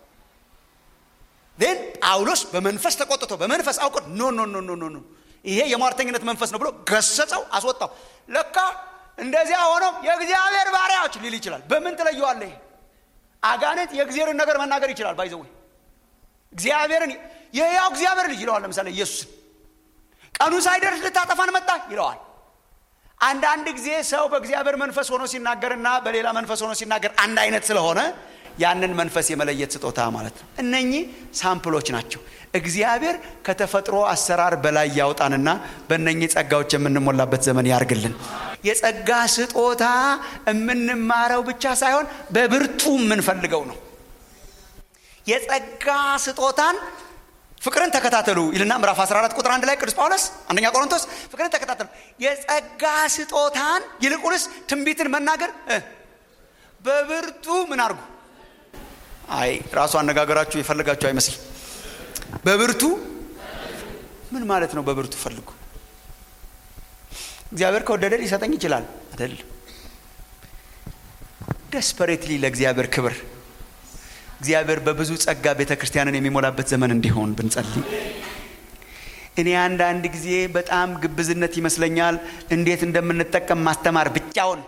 ን ጳውሎስ በመንፈስ ተቆጥቶ በመንፈስ አውቆ ኖ ኖ ኖ ኖ ኖ ይሄ የሟርተኝነት መንፈስ ነው ብሎ ገሰጸው አስወጣው ለካ እንደዚያ ሆነው የእግዚአብሔር ባሪያዎች ሊል ይችላል በምን ትለየዋለ ይሄ አጋንንት የእግዚአብሔርን ነገር መናገር ይችላል ባይዘዌ እግዚአብሔርን የያው እግዚአብሔር ልጅ ይለዋል ለምሳሌ ኢየሱስን ቀኑ ሳይደርስ ልታጠፋን መጣ ይለዋል አንዳንድ ጊዜ ሰው በእግዚአብሔር መንፈስ ሆኖ ሲናገርና በሌላ መንፈስ ሆኖ ሲናገር አንድ አይነት ስለሆነ ያንን መንፈስ የመለየት ስጦታ ማለት ነው እነኚህ ሳምፕሎች ናቸው እግዚአብሔር ከተፈጥሮ አሰራር በላይ ያውጣንና በእነኚህ ጸጋዎች የምንሞላበት ዘመን ያርግልን የጸጋ ስጦታ የምንማረው ብቻ ሳይሆን በብርቱ የምንፈልገው ነው የጸጋ ስጦታን ፍቅርን ተከታተሉ ይልና ምዕራፍ 14 ቁጥር አንድ ላይ ቅዱስ ጳውሎስ አንደኛ ቆሮንቶስ ፍቅርን ተከታተሉ የጸጋ ስጦታን ይልቁንስ ትንቢትን መናገር በብርቱ ምን አርጉ አይ ራሱ አነጋገራችሁ የፈለጋችሁ አይመስል በብርቱ ምን ማለት ነው በብርቱ ፈልጉ እግዚአብሔር ከወደደ ሊሰጠኝ ይችላል አደል ደስፐሬትሊ ለእግዚአብሔር ክብር እግዚአብሔር በብዙ ጸጋ ቤተ ክርስቲያንን የሚሞላበት ዘመን እንዲሆን ብንጸልይ እኔ አንዳንድ ጊዜ በጣም ግብዝነት ይመስለኛል እንዴት እንደምንጠቀም ማስተማር ብቻውን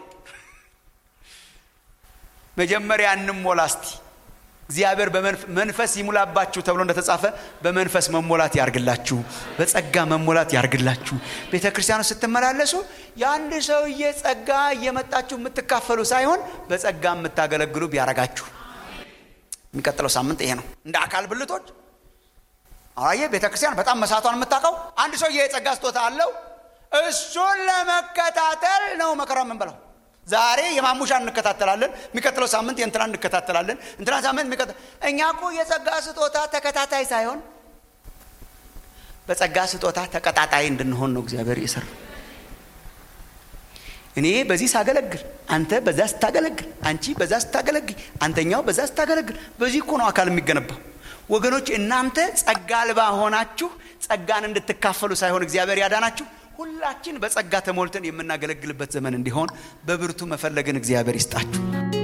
መጀመሪያ እንሞላ እስቲ እግዚአብሔር በመንፈስ ይሙላባችሁ ተብሎ እንደተጻፈ በመንፈስ መሞላት ያርግላችሁ በጸጋ መሞላት ያርግላችሁ ቤተ ክርስቲያኑ ስትመላለሱ የአንድ ሰውዬ ጸጋ እየመጣችሁ የምትካፈሉ ሳይሆን በጸጋ የምታገለግሉ ቢያረጋችሁ የሚቀጥለው ሳምንት ይሄ ነው እንደ አካል ብልቶች አየ ቤተ ክርስቲያን በጣም መሳቷን የምታውቀው አንድ ሰው የጸጋ ስጦታ አለው እሱን ለመከታተል ነው መከራ የምንበላው ዛሬ የማሙሻ እንከታተላለን የሚቀጥለው ሳምንት የእንትና እንከታተላለን እንትና ሳምንት የሚቀጥ እኛ እኮ የጸጋ ስጦታ ተከታታይ ሳይሆን በጸጋ ስጦታ ተቀጣጣይ እንድንሆን ነው እግዚአብሔር የሰራ እኔ በዚህ ሳገለግል አንተ በዛ ስታገለግል አንቺ በዛ ስታገለግል አንተኛው በዛ ስታገለግል በዚህ እኮ ነው አካል የሚገነባው ወገኖች እናንተ ጸጋ አልባ ሆናችሁ ጸጋን እንድትካፈሉ ሳይሆን እግዚአብሔር ያዳናችሁ ሁላችን በጸጋ ተሞልተን የምናገለግልበት ዘመን እንዲሆን በብርቱ መፈለግን እግዚአብሔር ይስጣችሁ